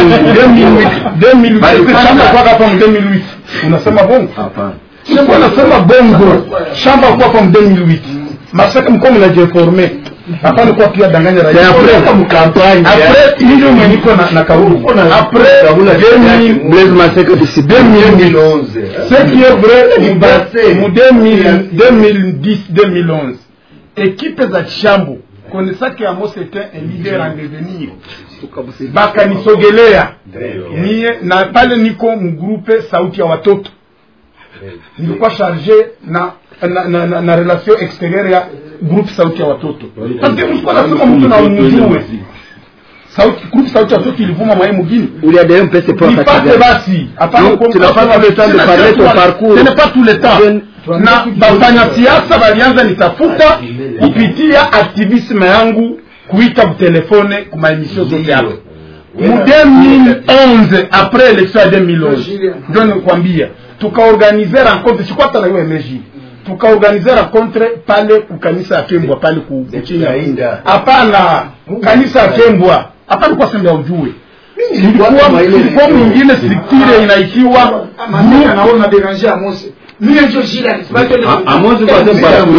2008 shamba kwa hapa mu 2008 unasema bongo hapana sikuwa nasema bongo shamba kwa hapa mu 2008 masaka mko mnajiinforme hapana kwa pia danganya raia après ndio mweniko na na kauli après 2000 blaise maseka disi 2011 ce qui est vrai mu ba- mu 2000 2010 2011 ekipe za chambo konesaki amos était un leader en devenir bakanisogelea mie na pale niko mgrupe sauti ya watoto nilikuwa charge na na, na, na, na relation extérieure ya groupe sauti ya watoto parce que msikuwa nasema mtu na umjue sauti groupe sauti ya watoto ilivuma mwaye mugini uliadere mpese nipate basi hapana Donc, kuwa- tu n'as pas tout le temps de parler ton parcours. Ce n'est pas tout le temps Je- na bafanya siasa walianza nitafuta kupitia aktivisme yangu kuita kutelefone kuma emission zote hapo mu 2011 après élection ya 2011 ndio nikwambia tukaorganize rencontre sikwata na hiyo emeji tukaorganize rencontre pale kukanisa ya kembwa pale ku kuchinya hapana kanisa ya kembwa hapa nilikuwa sema ujue ilikuwa ilikuwa mwingine structure inaitiwa naona déranger Amos mimi ndio shida Amos kwa sababu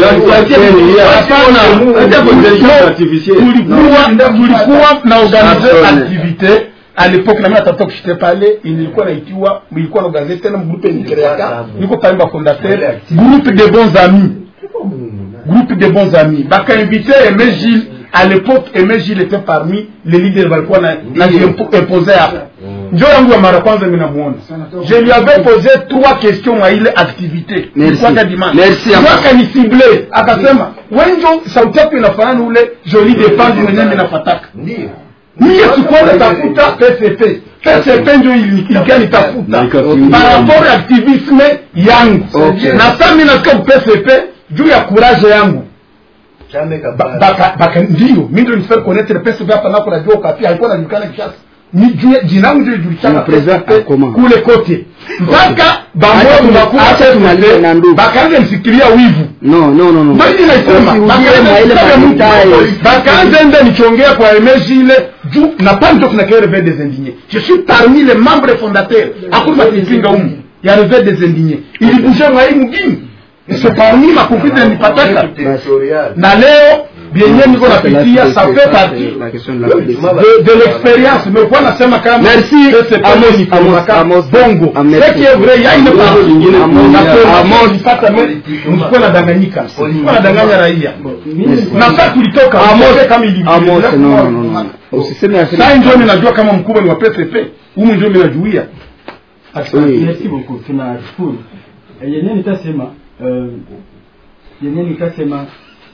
tulikuwa tulikuwa na organize activité à l'époque na mimi natafuta kushite pale ilikuwa naitiwa ilikuwa na organize tena groupe nikreaka niko pale ba fondateur groupe de bons amis groupe de bons amis bakainvite Aimé Gilles à l'époque Aimé Gilles était parmi les leaders walikuwa na imposé hapa njo yangu ya mara kwanza mimi namuona je lui avais posé trois questions mwa ile activité ilikuwa dimanche Merci, Ndio Amos. akanisimble akasema wenjo sauti yako inafanana ule joli defense mwenyewe mimi nafataka mie sikuenda tafuta PCP PCP ndio ili- ilikuwa nitafuta par rapport ya activisme yangu Okay. na sasa mimi nasikia ku PCP juu ya courage yangu Ba- baka baka ndio mimi ndio nifanye connaître PCP hapa nako najua kapi alikuwa anajulikana Kishasa ni juu ya- jina langu ndio lijulikana Le président PCP Akoma. kule kote mpaka Acha bamoja tuma- bakuwa acha tumalize na ndugu. bakaanza msikilia wivu no no no no ndio hivi naisema Usirudie mwa ile madetail. bakaanza ende nikiongea kwa emeji ile juu na pas ndio kuna kile des indignés je suis parmi les membres fondateurs hakuna kupinga humu ya revers des indignés ilibusha mwa hii mgini c'est parmi ma conflit nipataka na leo bienye niko napitia ça fait partie la question de la PDC. de, de l'expérience mais kwa nasema kama Merci, PCP Amos, ni Amos, kaka Amos, bongo Amos. ce qui est vrai il y a une partie nyingine Amos, na Amos. nilipata me msikuwa nadanganyika msikuwa nadanganya raia na sasa tulitoka Amos, mtoke kama ilivyo Amos, no, no, no, no. Usiseme ya sasa ndio mimi najua kama mkubwa ni wa PCP humu ndio mimi najuia merci beaucoup tunashukuru Eh, yenyewe nitasema eh, yenyewe nitasema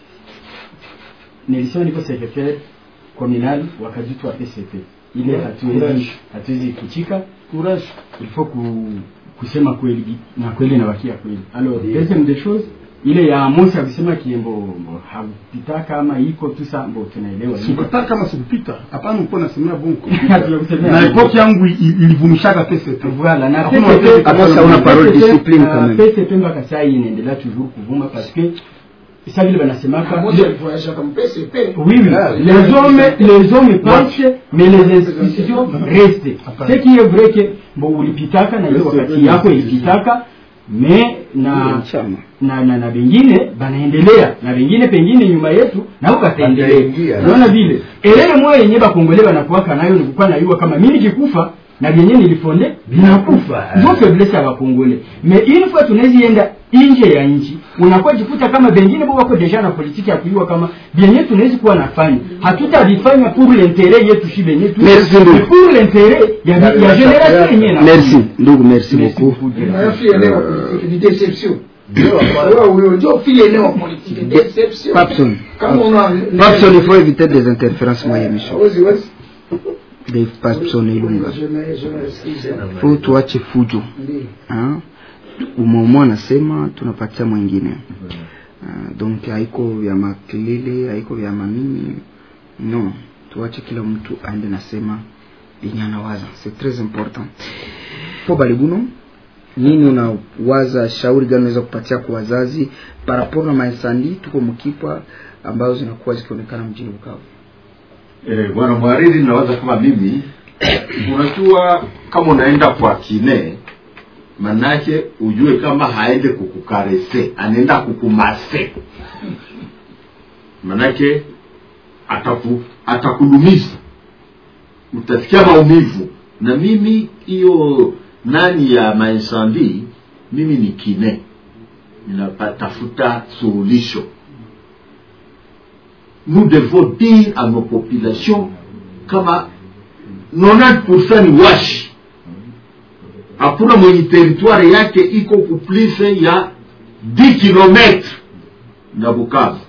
nilisema niko secretaire communal wakajitu wa PCP ile hatuwezi Courage. hatuwezi kuchika courage il faut ku, kusema kweli na kweli nabakia kweli alors deuxième des choses ile ya Amos alisema kiembo mbo, hakupita kama iko tu sa mbo tunaelewa sikutaka kama sikupita hapana mko nasemea bongo Hatujakusemea na bongo. epoki yangu i- ilivumishaka PCP Voilà, na Hakuna PCP wakati- Amos hauna parole PCP, discipline uh, quand même. PCP mpaka saa hii inaendelea toujours kuvuma parce que ça vile banasemaka Amos alivoyage comme PCP oui, oui. les hommes les hommes pensent mais les institutions restent ce qui est vrai que bon ulipitaka na ile wakati yako ilipitaka me na na na na vingine banaendelea na vingine pengine nyuma yetu nao Wataingia. kataendelea unaona vile elele moyo yenye bakongole banakuwaka nayo ni kukuwa nayua kama mimi nikikufa na vyenye nilifonde vinakufa ndio faiblesse ya bakongole me une fois tunazienda nje ya nchi unakuwa jikuta kama bengine bo wako deja na politiki ya kujua kama vyenye tunawezi kuwa nafanya hatutavifanya pour l'intérêt yetu shi benye tu Merci, ndugu. mais pour l'intérêt ya, ya generation yenyewe na merci ndugu merci beaucoup Unayofia eneo politique ni deception wewe wewe ndio file eneo politique deception Papson kama una Papson il faut éviter des interférences moi émission Ozi, ozi. de Papson Ilunga Je me- je me excuse. faut tuache fujo Ndiyo. Ah, umomo anasema tunapatia mwingine Ah, donc haiko vya makelele haiko vya manini no tuache kila mtu aende nasema yenye anawaza c'est très important po balibuno nini unawaza shauri gani unaweza kupatia kwa wazazi paraporo na maesandi tuko mkipwa ambazo zinakuwa zikionekana mjini bukavu Eh, bwana mhariri nawaza kama mimi unajua kama unaenda kwa kine manake ujue kama haende kukukarese anaenda kukumase manake ataku, atakudumiza utasikia maumivu na mimi hiyo nani ya mainsandi mimi ni kine ninatafuta suluhisho nous devons dire à nos populations kama 90% ni washi hakuna mwenye teritwari yake iko kuplise ya 10 kilometre na bukavu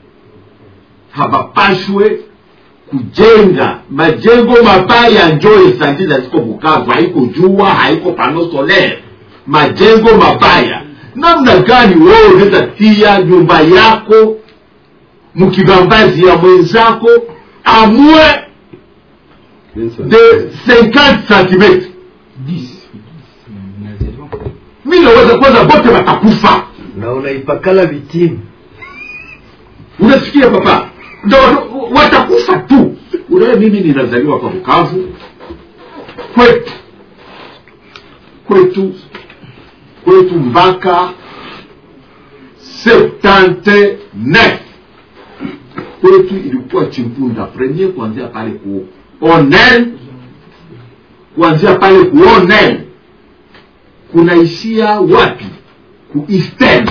habapashwe kujenga majengo mabaya njo esandiza ziko bukavu haiko jua haiko pano solaire majengo mabaya namna gani wewe unaweza tia nyumba yako mkibambazi ya mwenzako amwe de 50 cm mi naweza kwanza bote watakufa na unaipakala vitimu unasikia papa ndo watakufa tu unawe mimi ninazaliwa kwa bukavu kwetu kwetu kwetu mpaka 79 kwetu ilikuwa chimpunda premier kuanzia pale ku onel kuanzia pale ku onel kunaishia wapi ku eastern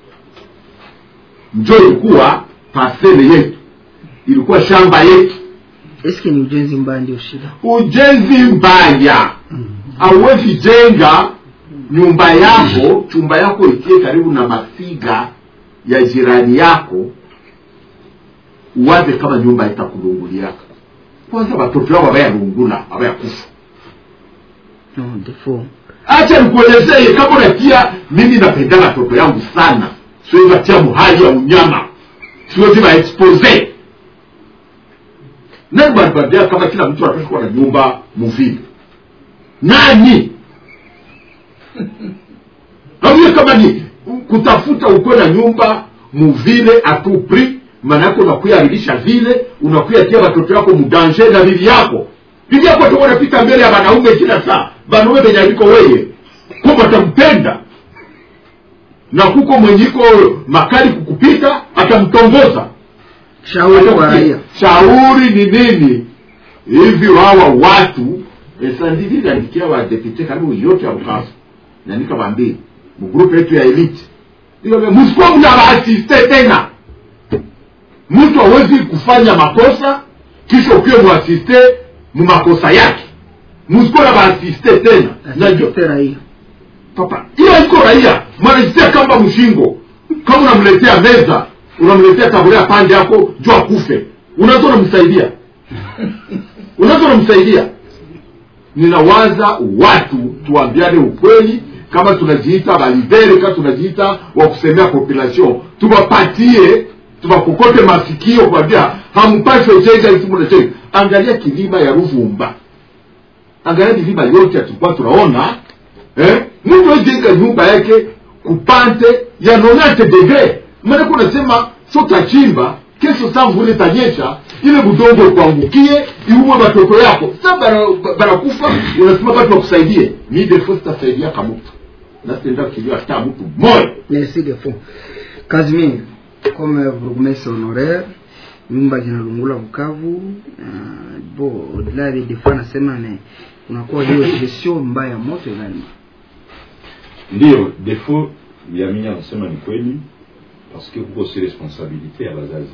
njo ilikuwa pasele yetu ilikuwa shamba yetu eske ni ujenzi mbaya ndio shida ujenzi mbaya hauwezi jenga nyumba yako chumba yako ikie karibu na mafiga ya jirani yako uwaze kama nyumba itakulunguliaka kwanza watoto wao wabayalungula wabayakufa no defo acha nikuelezee kama unatia mimi napenda watoto yangu sana siwezi watia muhali ya unyama siwezi waexpose nani banibambia kama kila mtu anataka kuwa na nyumba muvili nani nawie kama ni kutafuta ukuwe na nyumba muvile atupri maanake unakuyaridisha vile unakuyatia watoto yako mudanje na bibi yako bibi yako tu unapita mbele ya wanaume kila saa wanaume venye aliko weye ko watampenda na kuko mwenyiko makali kukupita atamtongoza shauri kwa raia shauri ni nini hivi wawa watu esandiviliandikia wadepute karibu yote ya bukavu naandika bambili mgrupu yetu ya elite msikuwa mna waasiste tena mtu hawezi kufanya makosa kisha ukiwe muasiste mumakosa yake msikuwa na waasiste tena najua raia papa hiyo iko raia mwanajisia kamba mshingo kama unamletea meza unamletea taburea pande yako juu akufe unaweza unamsaidia unaweza unamsaidia ninawaza watu tuambiane ukweli kama tunajiita balidere kama tunajiita wa kusemea population tuwapatie tuwakokote masikio kuambia hampashe chenga isimunachenga angalia kilima ya ruvumba angalia milima yote tulikuwa tunaona eh? mtu ajenga nyumba yake kupante ya 90 degre maanake unasema so tachimba kesho saa mvule tanyesha ile budongo kuangukie iumwe watoto yako sa banakufa unasema batu wakusaidie mi defo sitasaidia kamutu nasitenda kilio hata mtu moya merci defo Casimir comme bourgmestre honoraire nyumba zinalungula Bukavu uh, bo au-delà des fois nasema ne unakuwa hiyo gestion mbaya ya moto gani ndiyo defo ya mimi anasema ni kweli parce que kuko si responsabilité ya bazazi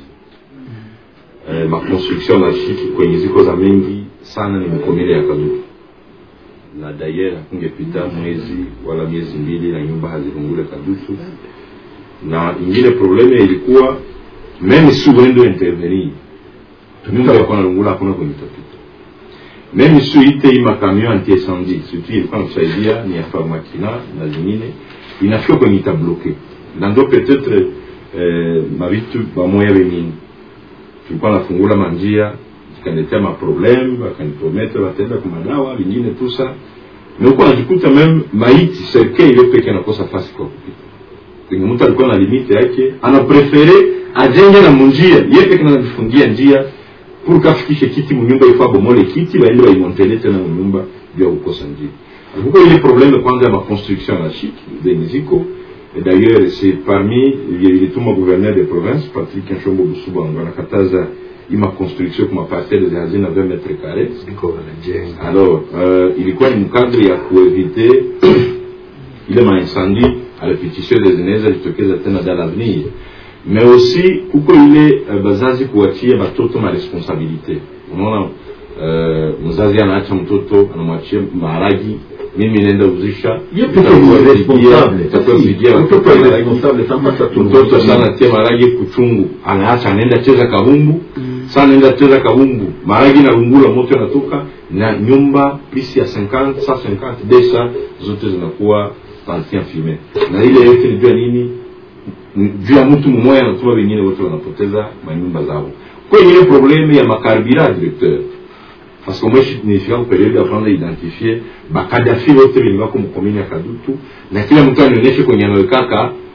eh, maconstruction na shiki kwenye ziko za mengi sana ni mkomele ya kadutu na dayer hakungepita mwezi wala miezi mbili na nyumba hazilungule kadutu na ingine probleme ilikuwa meme si uende intervenir nyumba yakuwa nalungula hakuna kwenye tapita meme si uite hii makamion anti incendie surtout ilikuwa nakusaidia ni ya farmakina na zingine inafika kwenye itabloke na ndo peut-être eh, mavitu bamoya wengine tulikuwa nafungula manjia zikaniletea maprobleme wakaniprometre wataenda kumadawa vingine tusa na huko najikuta meme maiti serke ile peke anakosa fasi kwa kupita kwenye mtu alikuwa na limite yake anaprefere ajenge na munjia ye peke najifungia njia pour kafikishe kiti munyumba ifaa bomole kiti baende baimontele tena munyumba juu ya kukosa njia huko ile probleme kwanza ya maconstruction ya shiki zenye ziko Et d'ailleurs, c'est parmi les tout gouverneur des provinces, Patrick Nchombo Busuba, on anakataza ima construction kuma parcelle za hazina 20 mètres carrés. Alors, euh, ilikuwa ni mkadri ya kuevite ile maincendie à répétition des zinaweza jitokeza tena dans l'avenir mais aussi kuko ile uh, bazazi kuachia batoto ma responsabilité unaona uh, mzazi anaacha mtoto anamwachia maharagi mimi naenda uzisha mtoto sana tia maragi kuchungu anaacha anaenda cheza kabumbu sana anaenda cheza kabumbu maragi na lungula moto yanatoka na nyumba pisi ya 50 150 desa zote zinakuwa pantien fume na ile yote ni juu ya nini juu ya mtu mmoja anatuma wengine wote wanapoteza manyumba zao kwa ingine probleme ya makarbira directeur parce que moi nilifika kuperiode ya kwanza identifie bakadafi wote vilingako mkomini ya kadutu na kila mtu anionyeshe kwenye anawekaka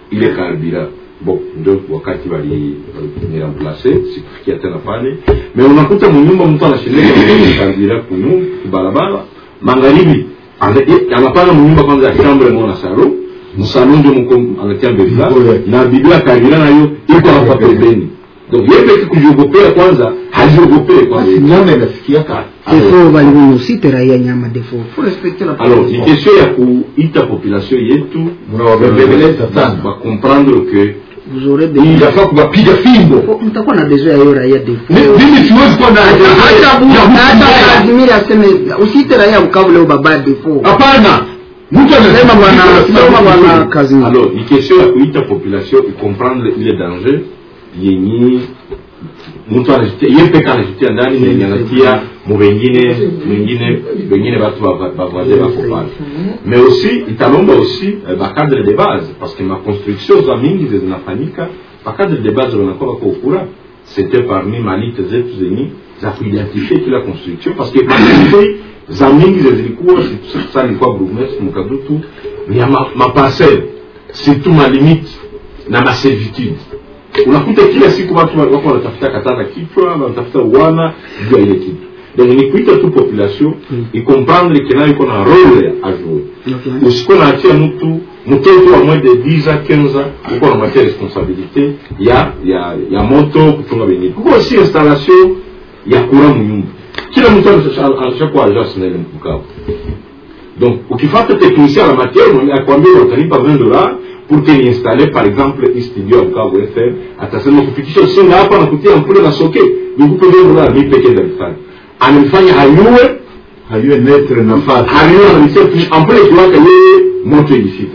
ile karbira bon ndio wakati wali waliramplace sikufikia tena pale me unakuta munyumba mtu anashindeka karbira kunu kubarabara magharibi ana- i- anapanga munyumba kwanza ya chambre mo na salo msalo ndio mko anatia mbele na biblia karbira nayo iko hapa pembeni donc yeye peke kujiogopea kwanza hajiogopee kwanza nyama inafikia ka defo balimusite raia nyama defo faut respecter la alors ni question ya kuita population yetu Mnawabembeleza sana. bakomprendre que vous aurez inafaa kuwapiga fimbo mtakuwa na besoin ya hiyo raia defo mimi siwezi kuwa na hata bu- hata Vladimir aseme usite raia Bukavu leo baba defo hapana mtu Sema bwana sema bwana kazi alors ni question ya kuita population ikomprendre ile danger yenye mtu anajitia ye peke anajitia ndani na yenye anatia mu wengine wengine wengine batu bavoise bako pale mais aussi italomba aussi eh, bacadre de base parce que maconstruction za mingi ze zinafanyika bacadre de base wanakuwa bako ukura c'était parmi malite zetu zenye za kuidentifie kila construction parce que maconstruction za mingi ze zilikuwa sa nilikuwa bourgmestre mukadutu ni ya ma- maparcelle surtout malimite na maservitude unakuta kila siku watu wa- wako wanatafuta katana kichwa wanatafuta uwana juu ya ile kitu donc ni kuita tu population ikomprendre ke nayo iko na role a jouer usikuwa naachia mtu mtoto wa moins de 10 ans 15 ans uko namwatia responsabilité ya ya ya moto kuchunga wengine kuko aussi installation ya courant munyumba kila mtu anashakuwa agence naile mbukavu donc ukifata technicien la matière mwenye akwambia utalipa 20 dollars pour que niinstalle par exemple hii studio ya Bukavu FM atasema kufikisha usinga hapa na kutia mpule na soke nikupe 20 dollars mimi pekee ndalifanya anamfanya hayue hayue netre nafasi hayue anamtia ampule kiwaka yeye moto ilifika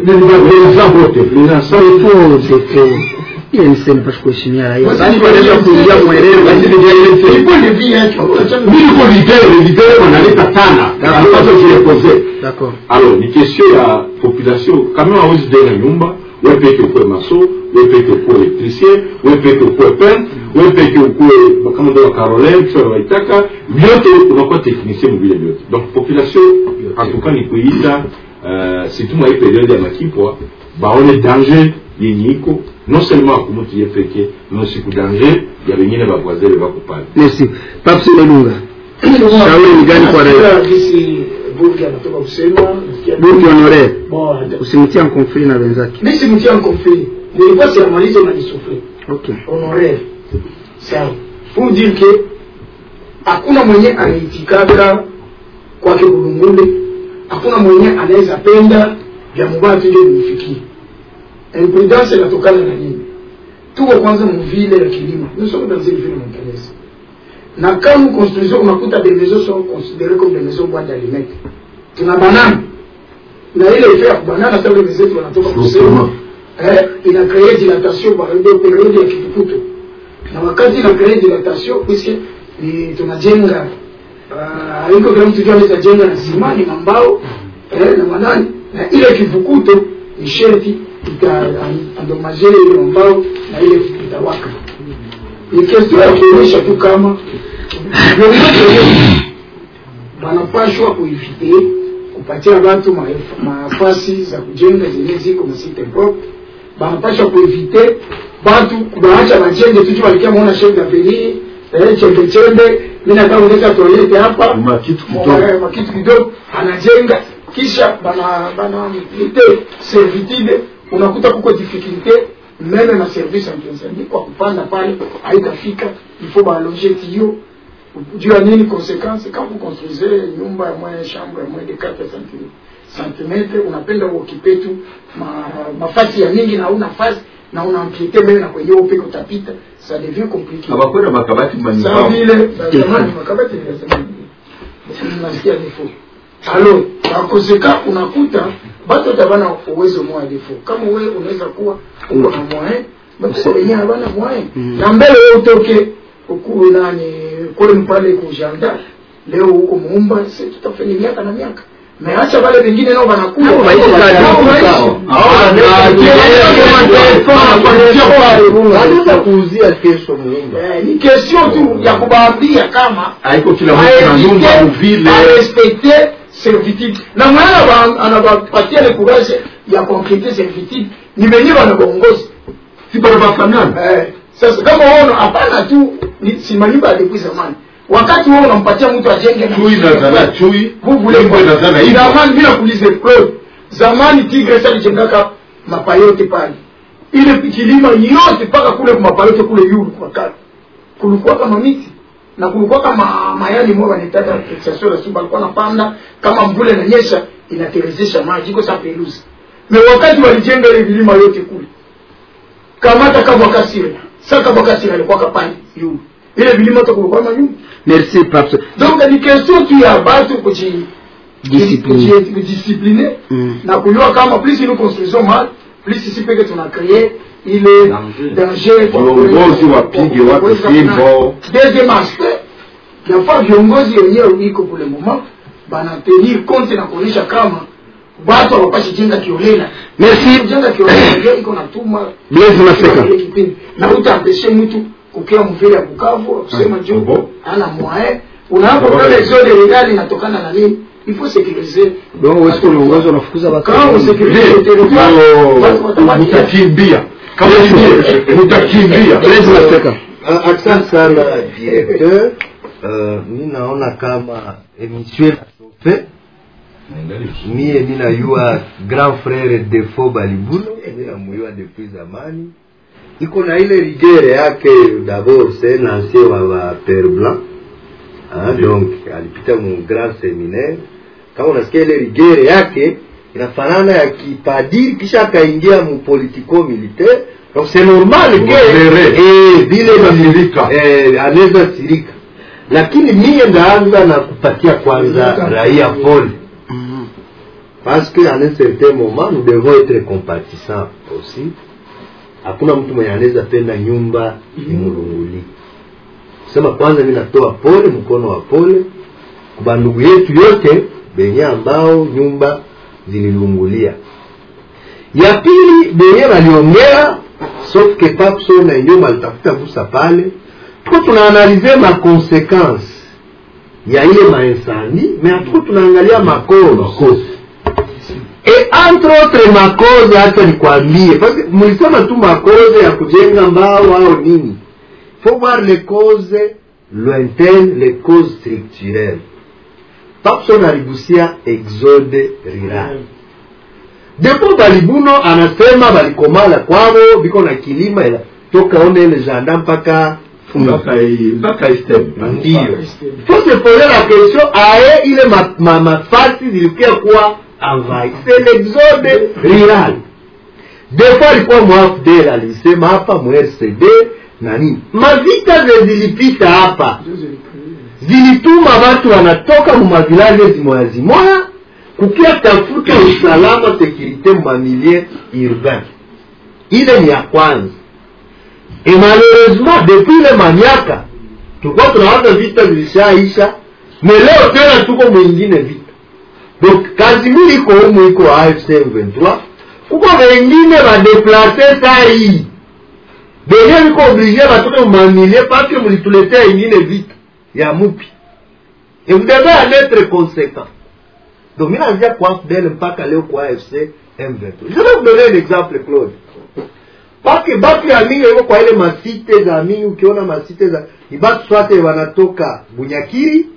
ile ni sema pasha kuheshimia raia Basi basi ni wanaweza vile- kuingia mwerevu basi ni vile- Ilikuwa ni vile yake. mimi niko lidere lidere wanaleta tana anapaswa kurepoze d'accord alors ni question ya population kama hawezi jenga nyumba we peke ukuwe maso we peke ukuwe elektricien we peke ukuwe peintre we peke ukuwe kama ndo wakarolin kisha waitaka vyote unakuwa technicien mvile vyote donc population en tout cas ni kuita uh, surtout mwa hii periode ya makipwa baone danger yenye iko non seulement akumutu ye peke mais aussi ku danger ya wengine bavoisine bako pale merci papsi nelunga shauri ni gani kwa raia gisi burgi anatoka kusema nasikia- burki honore Bon, usimtia mkonfli na wenzake mi simtia mkonfli nilikuwa siamalize unanisufri okay honoraire sawa pour dire que hakuna mwenye anaitikaka kwake kulungule hakuna mwenye anaweza penda vya mubaya tuje vifikie imprudence inatokana na nini tuko kwanza muvile ya kilimo nous sommes dans une ville montagneuse na kama construction unakuta des maisons sont considérées comme des maisons bois d'allumettes tuna banana na ile effet ya kubanana sasa ile zetu wanatoka kusema eh, ina créer dilatation par ile periode ya kitukutu na wakati ina créer dilatation puisque ni tunajenga ah, haiko kila mtu jua anaweza jenga na simani na mbao eh, na manani na ile kivukuto ni sherti itaandomaje ile mbao na ile itawaka ni question ya kuonyesha tu kama wanapashwa kuivite kupatia watu ma- mafasi za kujenga zenye ziko masite propre banapashwa kuevite batu kubaacha bajenge tuju walikia mwona chef d'avenir eh, chembe chembe mi nataka kuleta toilette hapa makitu Eh, makitu kidogo anajenga kisha bana bana mite servitude unakuta kuko difficulté meme na service incendie kwa kupanda pale haitafika il faut baloger tio juu ya nini conséquence quand vous construisez nyumba ya moya chambre ya moya de 4 centimetre unapenda uokipe tu ma, mafasi ya mingi na una fasi na una ampiete mbele na kwenye upeke utapita ça devient compliqué abakwenda makabati Sawa manyumbao vile zamani makabati nilisema nasikia defo alo bakoseka unakuta batu wote habana uwezo moya defo kama we unaweza kuwa uko na moyen batu wenyewe habana moyen na mbele we utoke ukuu nani kule mpale kujanda leo huko muumba si tutafanya miaka na miaka meacha wale wengine nao wanakuwa Hao waishi kazi. Hao waishi. wanaweza kuuzia kesho muumba Eh, ni question tu ya kubaambia kama haiko kila mtu na nyumba uvile respecter servitude na mwenye anaba- anabapatia le courage ya konkrete servitude ni benye banabaongozi si bana bafanana eh, sasa kama uono hapana tu ni simaliba depuis zamani wakati wewe unampatia mtu ajenge na- chui inazala chui Vous voulez Limbo inazala hivyo zamani bila kuulize Claude zamani tigre salijengaka mapayote pale ile kilima yote mpaka kule mapayote kule yulu kwa kale kulikuwa kama miti na kulikuwa kama mayani moja wanaitaka fixation la suba alikuwa napanda kama mvule na nyesha inaterezesha maji iko sa pelusi me wakati walijenga ile vilima yote kule kamata kabwa kasira sasa kabwa kasira alikuwa kapani yulu ile vilima yote kulikuwa manyumba merci pape donc ni question tu ya batu kuji Discipline. kuji- kujidiscipline Mm. na kujua kama plus nous construisons mal plus sisi peke tuna créer ile danger kwa- viongozi wapige kwa- watu kwa- fimbo deuxième aspect yafaa viongozi wenyewe iko kule moment banatenir compte na kuonyesha kama watu hawapashi jenga kiolela Merci. kujenga kiolela ndio iko natuma Blaise Maseka. ile kipindi na utampeshe mtu kukia mvile ya Bukavu kusema juu ana moyen unapo kama exode legal inatokana na nini il faut sécuriser donc wewe sio uongozi unafukuza watu kama usécuriser le territoire watu watabakia mutakimbia kama nyie mutakimbia Blaise Maseka Ah, Asante sana directeur. Uh, mi naona kama emission inasofe mie ninayua grand frere defo balibuno minamuyua depuis zamani iko na ile rigere yake d'abord c'est un ancien wa ba père blanc ah, donc alipita mu grand seminaire kama unasikia ile rigere yake inafanana ya kipadiri kisha akaingia mu politico militaire donc c'est normal ke Modere. eh, vile Anasirika. eh, anaweza sirika lakini mie ndaanza na kupatia kwanza raia pole parce que à un certain moment nous devons être compatissants aussi hakuna mtu mwenye anaweza penda nyumba imulunguli kusema kwanza mi natoa pole mkono wa pole kwa ndugu yetu yote benye ambao nyumba zililungulia ya pili benye waliongea sauf que papso na nyuma alitafuta busa pale tuko tunaanalize ma conséquence ya ile mainsandi mais atuko tunaangalia makosa et entre autres makosa hata nikwambie parce que mlisema tu makosa ya kujenga mbao au nini faut voir les causes lointaines les causes structurelles papson aligusia exode rural depo balibuno anasema balikomala kwavo biko na kilima ila toka one ile janda mpaka mpaka i- mpaka istem ndio faut se poser la question aye ile ma- ma- mafasi zilikuwa kuwa envahi c'est l'exode rural des fois alikuwa mwafdel alisema hapa mrcd na nini mavita ze zilipita hapa zilituma watu wanatoka mumavilaje zimoya zimoya kukia tafuta usalama sekurite mumamilie urbain ile ni ya kwanza et malheureusement depuis ile mamiaka tulikuwa tunawaza vita zilishaisha me leo tena tuko mwingine vita donc kazi mbili iko humu iko afc m23 kuko wengine badeplace saa hii benye biko oblige batoke mumamilie paske mulituletea ingine vita ya mupi et vous devez en être conséquent donc mi naanzia kwa fdel mpaka leo kwa afc m23 je vais vous donner un exemple claude pake batu ya mingi iko kwa ile masite za mingi ukiona masite za ni batu swate wanatoka bunyakiri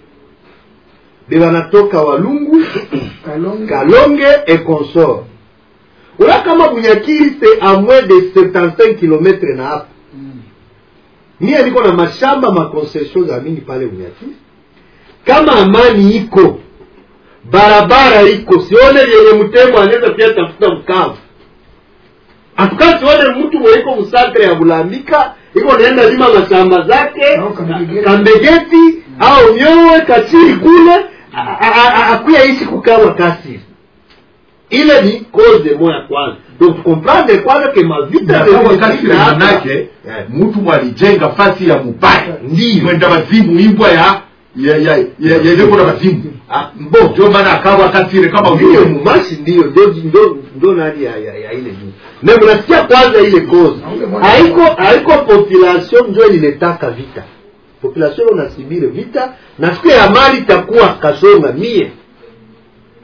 be wanatoka walungu kalonge et consort ula kama bunyakiri c'est à moins de 75 km na hapa mie niko na mashamba makoncession za mingi pale bunyakiri kama amani iko barabara iko sione yenye mtembo anaweza pia tafuta mkavu atuka sione mtu mweiko musantre ya bulambika iko naenda lima mashamba zake kambegeti au nyowe kachiri kule a- a- a- akuya ishi kukawa kasiri ile ni cause moya kwanza donc tukomprendre kwanza ke mavita Nakawa kasiri manake mtu mwalijenga fasi ya mubaya Ndiyo. mwenda wazimu imbwa ya ya ya ya ya ileko na wazimu mbo ndio maana akawa kasiri kama ndiyo vile mumashi ndiyo ndio ndio ndio nani ya, ya, ya ile juu me mnasikia kwanza ile cause haiko haiko population njo ililetaka vita population unasibiri vita na siku ya mali itakuwa kasonga mie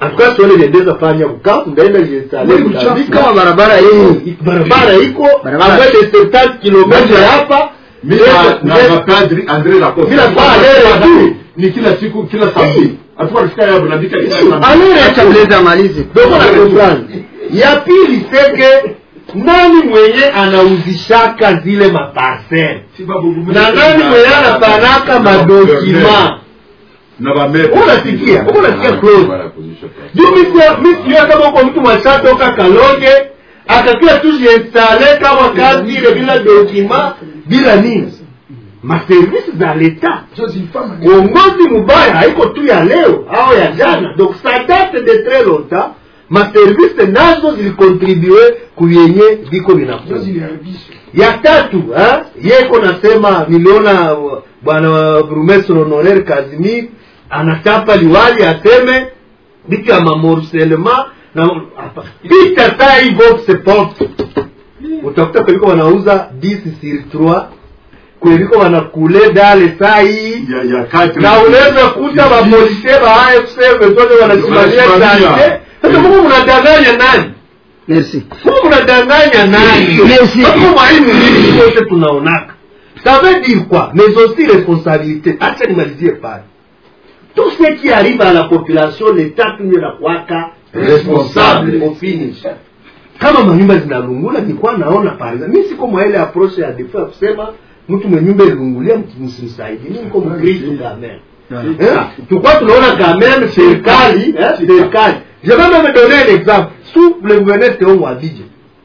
atukaa sione liendeza fanya Bukavu ndaenda jiinstale Kama Mozambique. barabara iko. barabara iko Barabara. ambayo ni 70 kilomita hapa mi na na mapadri andre Lacoste. Mimi nakuwa alere tu. ni kila siku kila samedi hatukuwa tunafika yabo nabika kila samedi Acha Blaise amalize. doko na comprendre ya pili seke nani mwenye anauzishaka zile maparcele na nani mwenye anapanaka madokima na bamere unasikia uko unasikia close juu misia misia kama uko mtu mwashatoka kalonge akakia tu jiinstale kama kazi ile bila dokima bila nini maservisi za leta uongozi mubaya haiko tu ya leo au ya jana donc ça date de très longtemps maservisi nazo zilikontribue kuyenye viko vinakuwa ya tatu ha? yeko nasema niliona uh, bwana burumestre honoraire Casimir anachapa liwali aseme vitu ya mamorselema na hapa. pita saa hii box pop utakuta kuliko wanauza 10 sur 3 kuliko wanakule dale saa hii na unaweza kuta mapolisie ba AFC wezote wanasimamia sante sasa mungu mnadanganya nani Merci. mungu mnadanganya nani Merci. Sasa mwalimu nini wote tunaonaka ça veut dire quoi mais aussi responsabilité acha nimalizie pale tout ce qui arrive à la population l'état tunye la kwaka responsable au finish kama manyumba zinalungula nilikuwa naona pale mi siko mwa ile approach ya defo ya kusema mtu mwenye nyumba ilungulia msimsaidi mi niko mkristo kameme Eh, tulikuwa tunaona quand même serikali eh, serikali je vais même donner un exemple sous le gouverneur Théo Mwabidje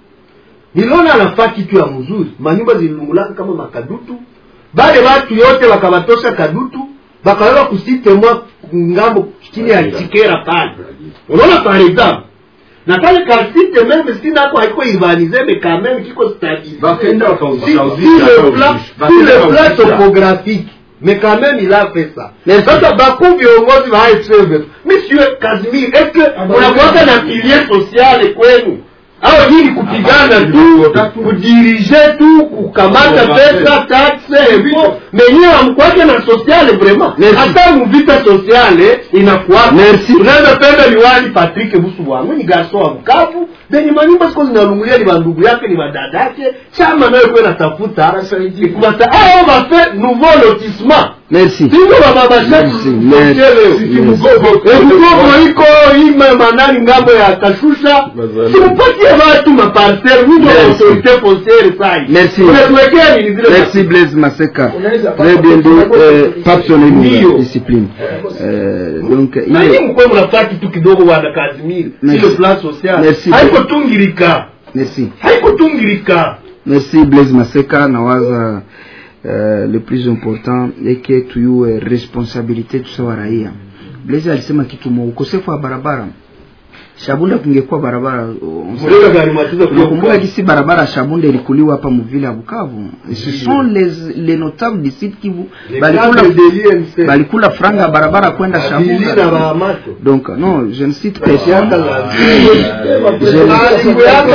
niliona anafaa kitu ya mzuri manyumba zililungulaka kama makadutu bale watu yote wakabatosha kadutu bakaweka kusitemwa ngambo chini ya chikera pale unaona par exemple na kale kasite meme sinako haiko urbanize mais quand même kiko stabilisé Bakaenda wakauza- Si- wakauzisha, si le plan wakauzisha. si le Bakaenda plan wakauzisha. topographique mais quand même il a fait ça sasa bakuu viongozi wa AFC monsieur Casimir est-ce que unakuwaka na pilier social kwenu au nyinyi kupigana tu kudirige tu kukamata pesa taxe evo menyewe amkwake na sociale vraiment hata muvita sociale inakuwaka unaweza penda liwali Patrick Busu bwangu ni garso wa Bukavu benye manyumba siko zinalungulia ni bandugu yake ni badada yake chama nayo kwa natafuta kubata ao bafe nouveau lotissement Merci. singo bababashaki Merci. ebugogo iko ime manani ngambo ya kashusha simupatie watu maparcel wizo autorité foncière sai Merci. unatuwekea nini zile Merci Blaise Maseka. Unaweza Très papa- bien dit. Euh, Papson Ndio. une discipline. Euh, donc na ile- nyinyi mkuwe mnafaa kitu kidogo wana Casimir Merci. ile plan social Merci. haiko tungirika Merci. haiko tungirika Merci Blaise Maseka nawaza uh, le plus important eke tuyue responsabilite tusawa raia. Blaise alisema kitu mo ukosefu wa barabara Shabunda kungekuwa barabara Mleka gari matiza kuwa unakumbuka Bukavu. gisi barabara ya Shabunda ilikuliwa hapa muvile ya Bukavu. Ce sont les les notables du site Kivu Les balikula cadres de l'INC. balikula franga ya barabara kwenda Bili na Shabunda. Bahamato. Donc non, je ne cite personne. Yaka la- Je ne- Malingo yaka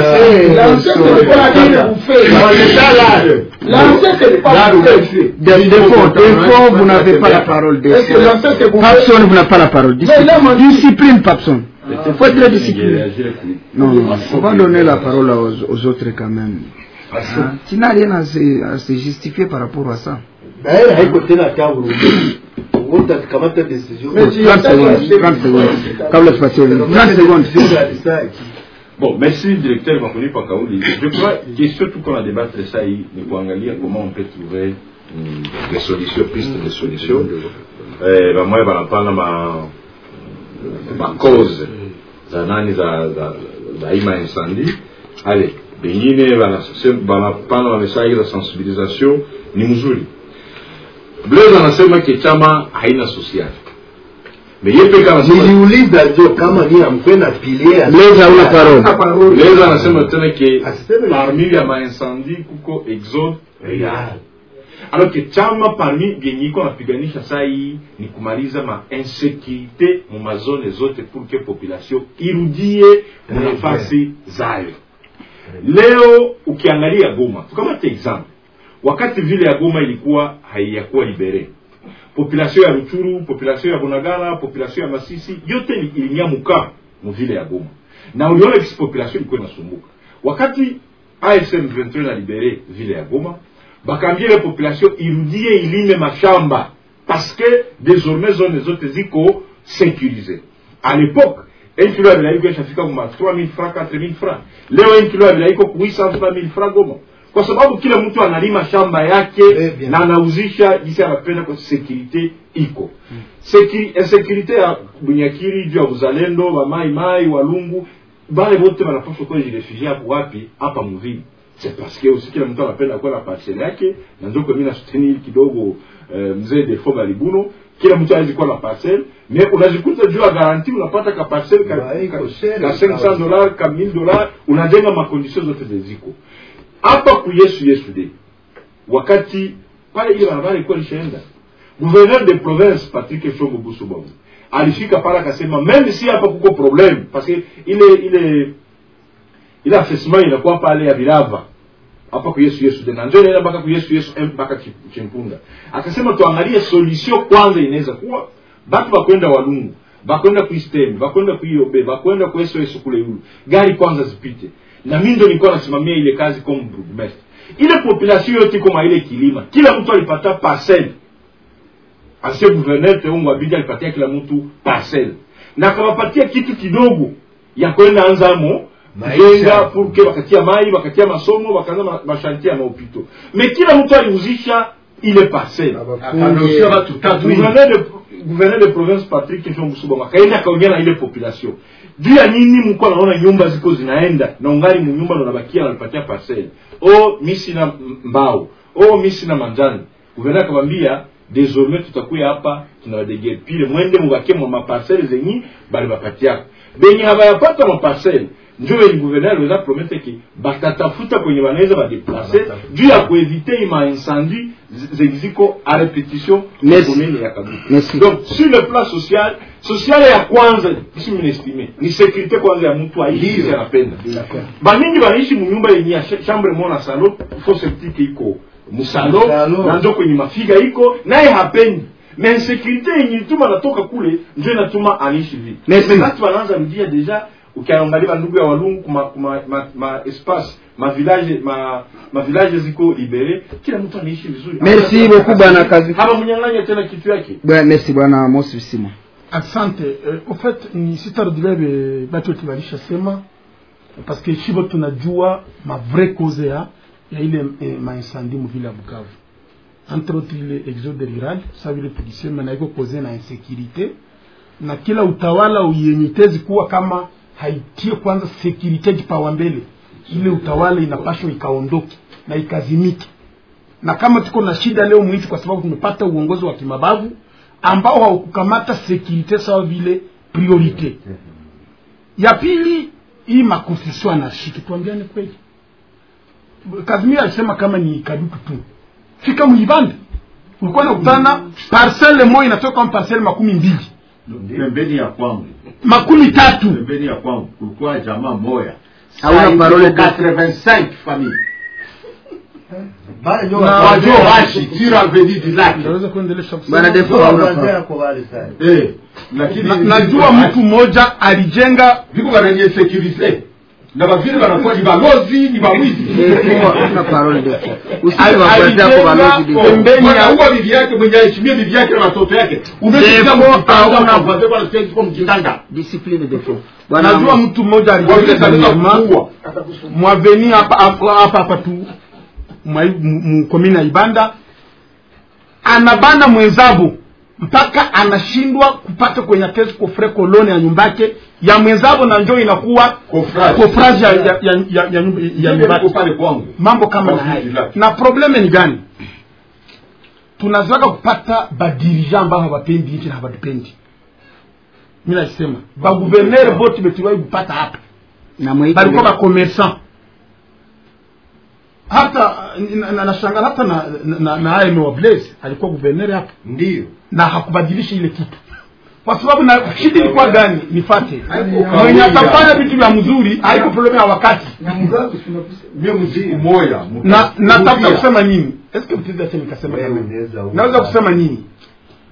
Des défauts, défauts, vous n'avez pas la parole. Est-ce que l'ancien, c'est pour- Papson, vous n'avez pas la parole. Mais là, moi, Discipline, discipline Papson. Il faut être discipliné. Non, non, on va donner la parole aux, aux autres quand même. Hein? Tu n'as rien à se, à se justifier par rapport à ça. Daira haiko tena hata Burundi. Wote akikamata decision. 30 secondes, 30 secondes. Kabla tupatie 30 secondes. Bon, merci directeur Makoni Pakaouli. Je crois que surtout qu'on a débattre ça, il faut regarder comment on peut trouver hum, des solutions, pistes de solutions. Eh, ba moya banapanga ma ma cause za nani za za za hii maincendie. Ale, bengine banasema banapanga ma message za sensibilisation ni mzuri. Blaise anasema ke chama haina social. Mais yeye peka anasema niliuliza jo kama ni amkwe na pilie ya- Blaise hauna parole. Blaise anasema tena ke parmi ya maincendie kuko exode real alors que chama parmi vyenye iko napiganisha saa hii ni kumaliza ma insécurité mu mazone zote pour que population irudie mu nafasi zayo leo ukiangalia goma tukamate example wakati vile ya goma ilikuwa haiyakuwa libere population ya ruchuru population ya bunagana population ya masisi yote ili- ilinyamuka muvile ya goma na uliona kisi population ilikuwa inasumbuka wakati asm 23 na libere vile ya goma bakaambia ile population irudie ilime mashamba parce que désormais zone zote ziko sécurisé à l'époque un kilo ya bilai iko ishafika kuma 3000 francs 4000 francs leo un kilo ya bilai iko ku 800000 francs goma kwa sababu kila mtu analima shamba yake na anauzisha jinsi anapenda kwa sekurite iko Seki- insekurite ya bunyakiri juu ya uzalendo wamaimai walungu bale bote banapaswa kuwa jirefugie hapo wapi hapa mvini c'est parce que aussi kila mtu anapenda kuwa na parcelle yake na ndio kwa mimi nasutenir kidogo eh, mzee defo balibuno kila mtu awezi kuwa na parcelle mais unajikuta juu ya garanti unapata ka parcelle ka, ka, ka 500 dollars ka 1000 dollars unajenga makondition zote zeziko hapa ku yesu yesu de wakati pale ile barabara ilikuwa lishaenda gouverneur de province patrick shongo busubabu alifika pale akasema meme si hapa kuko problème parce que ile ile ile affaissement inakuwa pale ya virava hapa ku yesu yesu de na ndio inaenda mpaka ku yesu yesu M mpaka Chi- chimpunda akasema tuangalie solution kwanza inaweza kuwa batu bakwenda walungu bakwenda kuistem bakwenda kuiobe bakwenda ku sos kule yulu gari kwanza zipite na mimi ndo nilikuwa nasimamia ile kazi comme bourgmestre ile population yote iko mwa ile kilima kila mtu alipata parcelle ancien gouverneur teungu abidi alipatia kila mtu parcelle na akawapatia kitu kidogo ya kwenda anzamo jenga purke wakatia mai wakatia masomo wakaanza ma- mashantie ya maopito me kila mtu aliuzisha ile parcelle Akaruhusiwa watu tatu hivi. Gouverneur de- gouverneur de province patrick shongusubama akaenda akaongea na ile population juu ya nini mko naona nyumba ziko zinaenda na ungali munyumba ndo nabakia nalipatia parcelle o mi sina m- mbao o mi sina manjani gouverneur akamwambia désormais tutakuya hapa tunawadegepile mwende mubakie mwa maparcelle zenyi bali bapatiaka benye habayapata maparcelle njo wenye gouverneur aliweza promete ki batatafuta kwenye wanaweza badeplace juu ya kuevite ima incendie zi- zenye ziko a repetition commune ya Kadutu. donc sur le plan social social ya kwanza isi minestime ni sécurité kwanza ya mtu aishi anapenda bamingi banaishi munyumba yenye ya sh- chambre mo na salon fo septique iko musalo na njo kwenye mafiga iko naye hapendi na insécurité yenye ituma natoka kule njo inatuma anaishi vile Merci. Mais watu wanaanza rudia deja ukiangalia bandugu ya walungu kuma, kuma ma, ma espace ma village ma, ma village ziko libere kila mtu anaishi vizuri Merci beaucoup bwana kazi haba mnyang'anya tena kitu yake Bwana, merci bwana mosi bisima asante eh, au fait ni sitarudilia be batu wetu walishasema parce que shibo tunajua ma vraie cause ya ya ile eh, maincendie muvile ya bukavu entre autres ile exode rural sa vile tulisema na iko cause na insécurité na kila utawala uyenyetezi kuwa kama haitie kwanza security kipawa mbele ile utawala inapashwa ikaondoke na ikazimike na kama tuko na shida leo mwitu kwa sababu tumepata uongozi wa kimabavu ambao haukukamata sekurite sawa vile priorite ya pili hii makonstitution anashiki tuambiane kweli kazimia alisema kama ni kadutu tu fika muibanda ulikuwa nakutana parcelle moja inatoka kama parcelle makumi mbili pembeni ya kwangu makumi tatu pembeni ya kwangu kulikuwa jamaa moya Hauna Saa parole hizi de- 85 famille Na- wajo bashi tira avenue du lac Unaweza kuendelesha kusema? Bwana Defo, hauna parole. eh lakini Na- najua mtu mmoja alijenga viko bananye sécurité na bavile banakuwa ni balozi ni bawizi Hauna parole Defo. Usije wafuatia kwa balozi Defo. pembeni ya Mwanauwa bibi yake mwenye aheshimie bibi yake na watoto yake umesikia Defo, mkitanda hauna- kwa kwa kwa kwa mkitanda discipline Defo. Bwana najua mtu mmoja Wawili alijenga wanaweza nyuma kuua. mwaveni hapa hapa hapa hapa tu mkomini ya ibanda anabana mwenzabo mpaka anashindwa kupata kwenye kesi kofre kolone ya nyumbake ya mwenzabo na njo inakuwa Kofraji. kofraji ya, ya, ya, ya, ya, nyumba- ya Ndio nyumbake niko pale kwangu mambo kama na Kwa haya vile lake. na probleme ni gani tunazoaka kupata badirija ambao hawapendi nchi na hawatupendi mi nasema baguvernere bote betuwai kupata hapa na mwaiko balikuwa bakomersan hata na- na- nashangala hata na, na, na AM wa Blaise alikuwa guverneri hapa ndio na hakubadilisha ile kitu kwa sababu na shida ilikuwa gani nifate mwenye kawaida. atafanya vitu vya mzuri haiko problemu ya wakati mie mziki moya na nataka kusema nini eske mtizi ache nikasema kama hivi? naweza kusema nini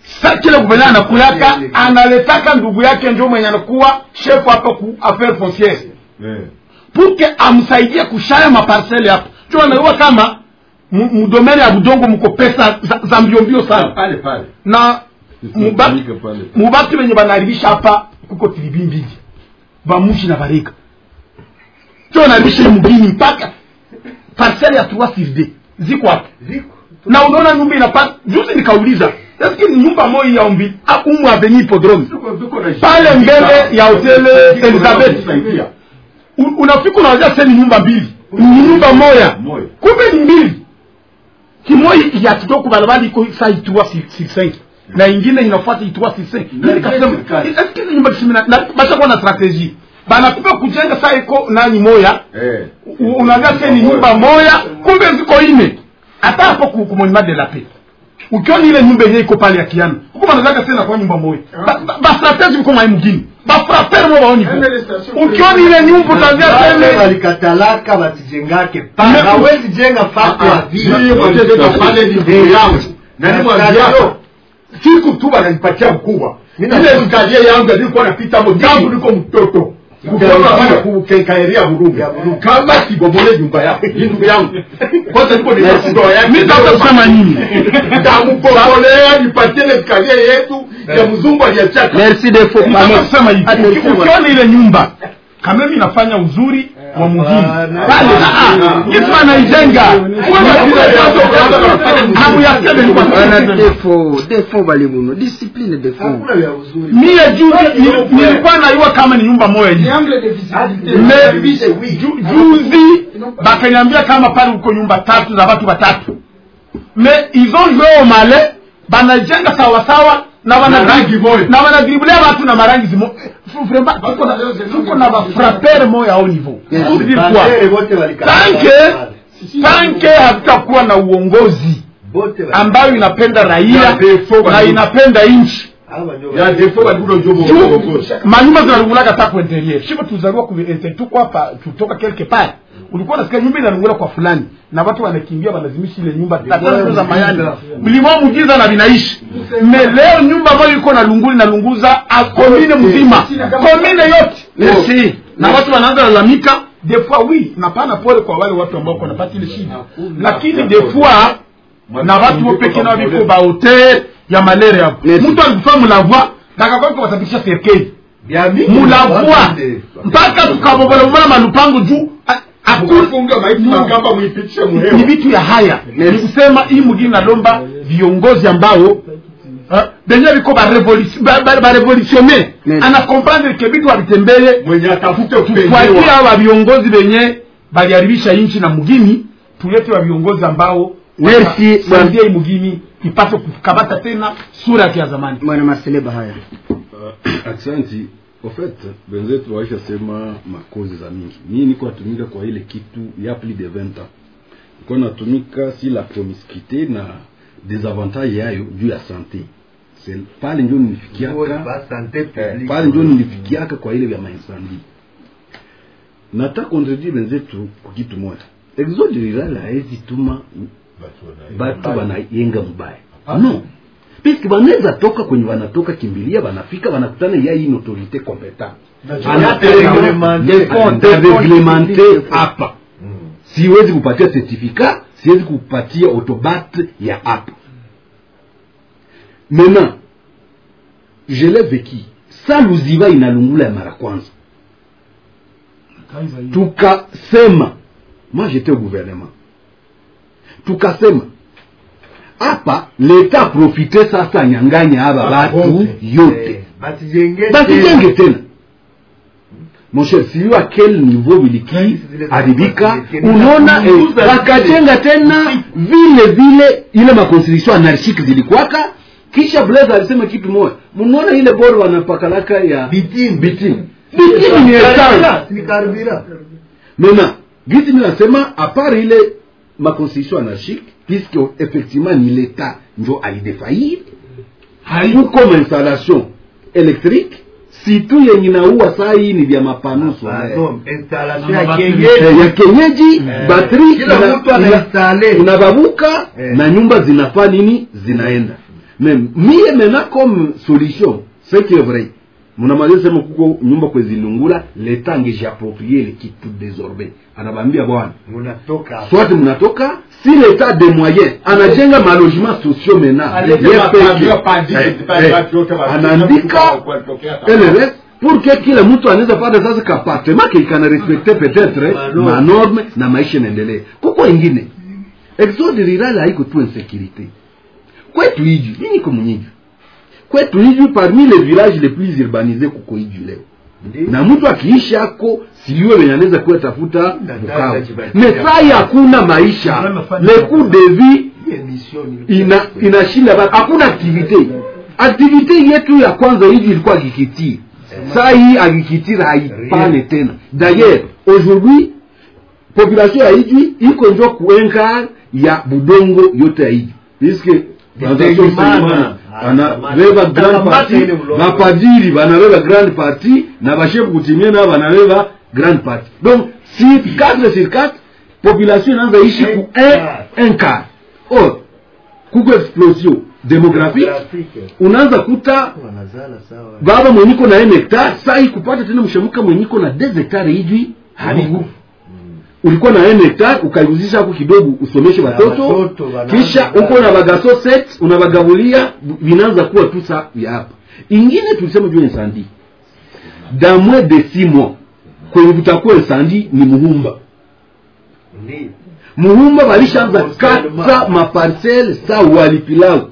sa kile guverneur anakuyaka analetaka ndugu yake njo mwenye anakuwa chef hapa ku affaire foncière puke amsaidie kushaya maparcele hapo jo anaiwa kama mu- mudomene ya budongo mko pesa za, za mbiombio sana pale pale na mubaki mubaki wenye banaharibisha hapa kuko tilibi mbili bamushi na barega jo naharibisha ile mugini mpaka parcele ya trois sur deux ziko hapo na unaona nyumba inapata juzi nikauliza eske ni nyumba moja ya umbi umu aveni hipodrome pale mbele ya hoteli elizabeth U- unafika unawazia seni nyumba mbili ni nyumba moya kumbe ni mbili kimoja ya kidogo barabara iko saa itua sur cinq na ingine inafuata itua sur cinq na nikasema eske ni nyumba kisimi na na- bashakuwa na strategie banakupa kujenga saa iko nani moya U- unaangalia seni nyumba moya kumbe ziko ine hata hapo ku- ku monument de la paix ukiona ile nyumba yenyewe iko pale ya kiana huko banazaka sena kwa nyumba moja Ba- ba- bastrategi biko mai mugini bafraper mo baoni bo ukiona ile nyumba utaanzia Wale sene walikatalaka wasijengake pa hawezi jenga fatu ya vile. pale ni ndugu yangu na nimwambiako siku tu wananipatia mkubwa ile skalie yangu alikuwa napita hapo tangu niko mtoto kukekaeria Burundi kama sibomole nyumba yako hii ndugu yangu kwanza niko ndoa yake Mimi nataka kusema nini? ndamupomolea nipatie ile skalie yetu ya mzungu aliachaka Nataka kusema hivi uki- ukiona ile nyumba kama mimi nafanya uzuri wa muhimu pale kitu anaijenga hamuyaseme ni kwa Bana defo defo balibuno discipline defo mie juzi nil- nilikuwa naiwa kama ni nyumba moja hivi Me- ju- juzi bakaniambia kama pale uko nyumba tatu za watu watatu me izo njoo male banajenga sawasawa na wana- na wanadribulia watu na marangi zimo Fu- vraiment, tuko na- tuko na bafrapere moya au niveau Yes. Pour dire quoi? Bafrapere wote walikataa. tanke tanke hatutakuwa na uongozi ambayo inapenda raia na inapenda nchi ya defo balikuwa njobo manyumba zinalungulaka ta ku interieur shivo tuzaliwa ku interieur tuko hapa tutoka quelque part ulikuwa nasikia nyumba inalungula kwa fulani na watu wanakimbia wanazimisha ile nyumba tatatu za mayani mlima mujiza na vinaishi me leo nyumba ambayo iko na lunguli na lunguza a komine mzima komine yote Merci. na watu wanaanza lalamika des fois oui napana pole kwa wale watu ambao wanapata ile shida lakini des fois na watu wo peke nao biko ba hotel ya malere hapo mtu alikufa mulavwa takakwako wasabikisha serikali mulavwa mpaka tukabobola bobola malupango juu a- Mkafunga maiti makamba muipitishe ni muhewa vitu ya haya ni kusema hii mugini nalomba viongozi ambao ah, benye viko barevolutione ana comprendre ke vitu havitembeye mwenye atafute tufuatie hawa viongozi benye baliharibisha nchi na mugini tulete wa viongozi ambao Merci, saidia hii mugini ipate kukamata tena sura yake ya zamani bwana Marcele haya aksanti en fait wenzetu waisha sema makozi za mingi mii niko natumika kwa ile kitu ya plus de 20 ans niko natumika si la promiscuité na desavantage yayo juu ya sante C'est pale njo nilifikiaka eh, pale njo nilifikiaka kwa ile vya mainsandi nata kontredire wenzetu kwa kitu moja exode rural haezi tuma batu banayenga mubaya no piski banaweza toka kwenye wanatoka kimbilia wanafika wanakutana ya hii autorité compétente reglemente hapa siwezi kupatia certificat siwezi kupatia autobat ya hapa maintenant je l'ai vécu sa luziba inalungula ya mara kwanza tukasema moi j'étais au gouvernement tukasema hapa leta profite sasa nyanganya haba batu yote basijenge tena mon cher sijui a quel niveau viliki haribika unaona eh, wakajenga tena vile vile ile makonstitution anarchike zilikwaka kisha blaise alisema kitu moja mnaona ile boro wanapakalaka ya bitini bitini bitini ni essence maintenant gisi mi nasema apart ile maconstitution anarchique puisque effectivement ni l'état njo alidefaillir haikuko mainstallation électrique situ yenye naua saa hii ni vya mapano ya kenyeji batri Kila mtu anainstale. unababuka na nyumba zinafaa nini zinaenda mais mie mena comme solution ce qui est vrai mnamaliza sema kuko nyumba kwezilungula leta angejiaproprie le kitu désormais anabambia bwana munatoka soit mnatoka si leta de moyen anajenga malogement sociaux mena Alisema pavio, padi, padi, watu wote wa- anaandika LRS pour que kila mtu anaweza pata sasa kapartema kikana respecte peut-être manorme na maisha inaendelee kuko ingine exode rural haiko tu insécurité kwetu iju mi niko mnyiju kwetu iju parmi les villages les plus urbanisés kuko iju leo na mtu akiishi ako sijue venye anaweza kuwa tafuta Bukavu mesai hakuna maisha le coût de vie ina inashinda batu hakuna activité activité yetu ya kwanza hivi ilikuwa agriculture saa hii agriculture haipane tena d'ailleurs aujourd'hui population ya ijwi iko njo kuenka ya budongo yote ya ijwi puisque plantation Selemani anabeba grand parti bapadiri banabeba grand parti na bashefu kutimia nao banabeba grand parti donc si 4 sur 4 population inaanza ishi ku un, un quart or kuko explosion démographique unaanza kuta baba mwenyiko na un hectare sai kupata tena mshamuka mwenyiko na des hectare hijwi haliku ulikuwa na un hectare ukaiguzisha hapo kidogo usomeshe watoto kisha uko na bagaso set unabagabulia vinaanza kuwa tu sa ya hapa ingine tulisema juu insandi dans moins de six mois kwenye kutakuwa insandi ni muhumba muhumba walishaanza kata maparcele sa walipilau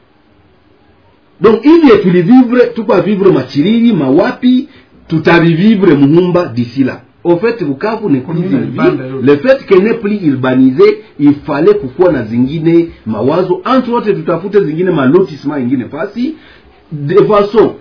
donc hivi tulivivre tukwa vivre machiriri mawapi tutavivivre muhumba d'ici là au fait bukavu n'est plus une ville le fait qu'elle n'est plus urbanisé il fallait kukuwa na zingine mawazo entre autres tutafute zingine malotissement ingine fasi de façon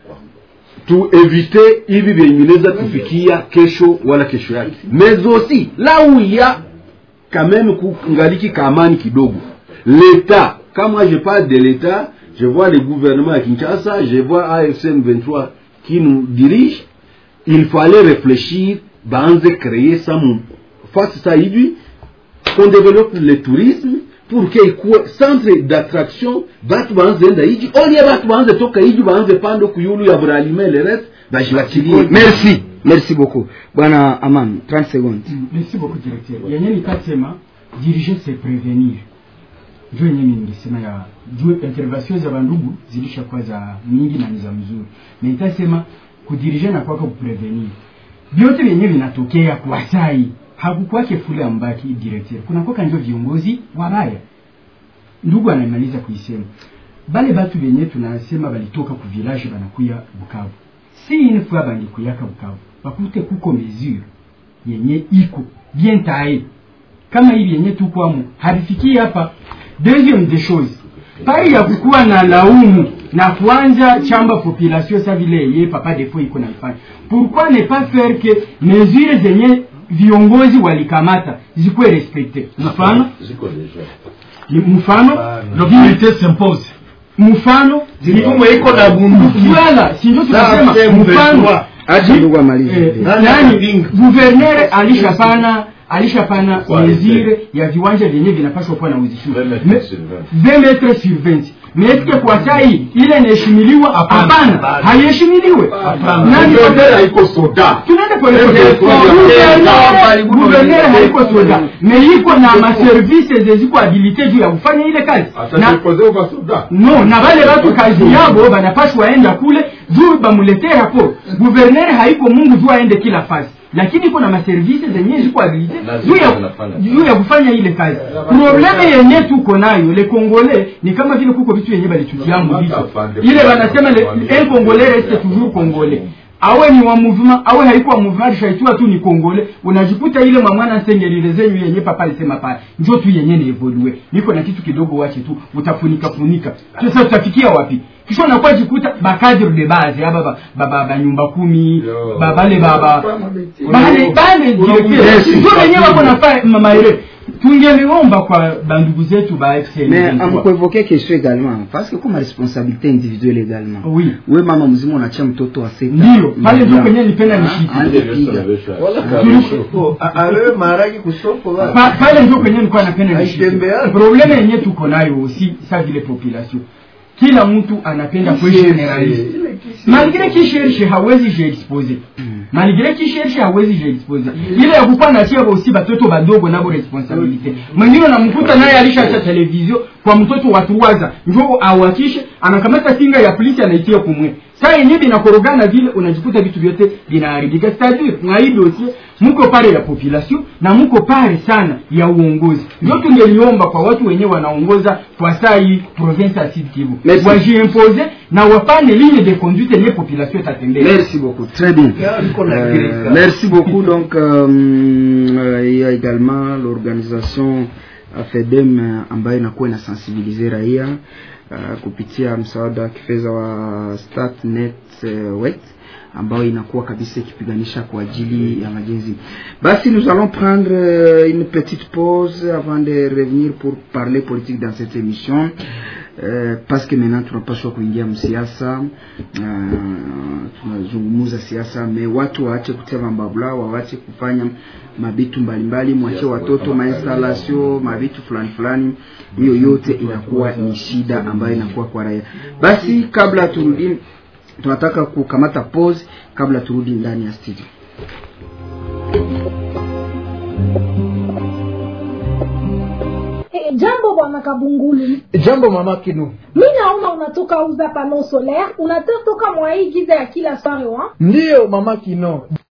tuevite hivi vyenye vinaweza kufikia kesho wala kesho yake mais aussi là où il y a quand même kungaliki kamani kidogo l'état quand moi je parle de l'état je vois le gouvernement à Kinshasa je vois AFCM 23 qui nous dirige il fallait réfléchir baanze créer ça mu face ça hivi qu'on développe le tourisme pour que ikuwe centre d'attraction batu baanze enda hiji olie batu baanze toka hiji baanze pande kuyulu ya buralime le reste bajibachilie merci merci beaucoup bwana aman 30 secondes merci beaucoup directeur yenye nikasema diriger c'est prévenir ndio yenye mimi nilisema ya juu intervention za bandugu zilishakuwa za mingi na ni za mzuri na nitasema kudirige na kwako kuprevenir vyote vyenye vinatokea kwa sai hakukwake fule ambaki directeur kuna kwaka ndio viongozi wabaya ndugu anamaliza kuisema bale batu benye tunasema balitoka ku village banakuya Bukavu si une fois bandikuyaka Bukavu bakute kuko mesure yenye iko bien tae kama hivi yenye tukwamo havifikii hapa deuxième des choses pari ya kukuwa na laumu na kuanja chamba population sa vile ye papa defo iko naifanya pourquoi ne pas faire que mesure zenye viongozi walikamata zikuwe respecte mfano ziko deja mfano l'autorité s'impose mfano Mifumo iko na bunduki. Voilà, si ndio tunasema Sasa mfano M23. acha ndugu amalize Eh, nani guverner alishapana alishapana mesure ya viwanja vyenye vinapaswa kuwa na uzishuhu 20 metre sur 20 mais eske kwa sai ile inaheshimiliwa hapana haiheshimiliwe Nani- Guverner haiko soda tunaenda pole pole. Guverner- Guverner- guverner haiko soda me iko na maservice zeziko habilite juu ya kufanya ile kazi na atatupoze kwa soda no na vale watu kazi yabo banapashwa enda kule juu bamuletee raporo guverner haiko mungu juu aende kila fasi lakini iko na maservise zenye ziko habilite juu ya juu ya kufanya ile kazi probleme yenye tuko nayo le congolais ni kama vile kuko vitu yenye balitutiamu vicho ile wanasema le- un congolais reste toujours congolais awe ni wa mouvement awe haiko wa mouvement alishaitua tu ni kongole unajikuta ile mamwana sengelile zenyu yenye papa alisema pale njo tu yenye ni evolue niko na kitu kidogo wache tu utafunika funika sasa tutafikia wapi kisha unakuwa jikuta bakadre de base aba ba, ba, ba, ba nyumba kumi ba, bale baba bale bale directeur njo wenyewe wako nafaa mamaere tungeliomba kwa bandugu zetu ba FCN mais amkuevoke question également parce que comme responsabilité individuelle également oui we mama mzima unachia mtoto wa seta ndio pale ndio kwenye nipenda nishike awewe maharagi kusoko bana. Pa- pale ndio kwenye nilikuwa napenda nishike Haitembea. probleme yenye tuko nayo si sa vile population kila mtu anapenda kugeneraliste malgre kishershe hawezi jiexpose malgre kishershe hawezi jiexpose ile ya kukuwa natia aussi batoto badogo nabo responsabilite mwingine unamkuta naye alishacha televizio kwa mtoto wa tuwaza njo awakishe anakamata kinga ya polisi anaitia kumwe saa yenyewe binakorogana vile unajikuta vitu vyote vinaharibika c'est-à-dire mwa hii dossier muko pale ya population na muko pale sana ya uongozi ndio tungeliomba kwa watu wenyewe wanaongoza kwa saa hii province ya Sud Kivu Merci. wajiimpose na wapane ligne de conduite yenye population itatembea Merci beaucoup, très bien. Euh, merci beaucoup. Donc, euh, euh, il y a également l'organisation FEDEM euh, ambayo inakuwa inasensibilize raia uh, kupitia msaada kifedha wa Statnet uh, wet ambayo inakuwa kabisa ikipiganisha kwa ajili ya majenzi. Basi nous allons prendre euh, une petite pause avant de revenir pour parler politique dans cette émission. Uh, parce que maintenant tunapaswa kuingia msiasa uh, tunazungumuza siasa me watu waache kutema mbabula waache kufanya mabitu mbalimbali mwache watoto mainstalasio mabitu fulani fulani hiyo yote inakuwa ni shida ambayo inakuwa kwa raia basi kabla turudi tunataka kukamata pause kabla turudi ndani ya studio Eh, jambo bwana kabungulu jambo mama kinu mi naona unatoka uza pano solaire unatoka mwa hii giza ya kila soir wa ndiyo mama kino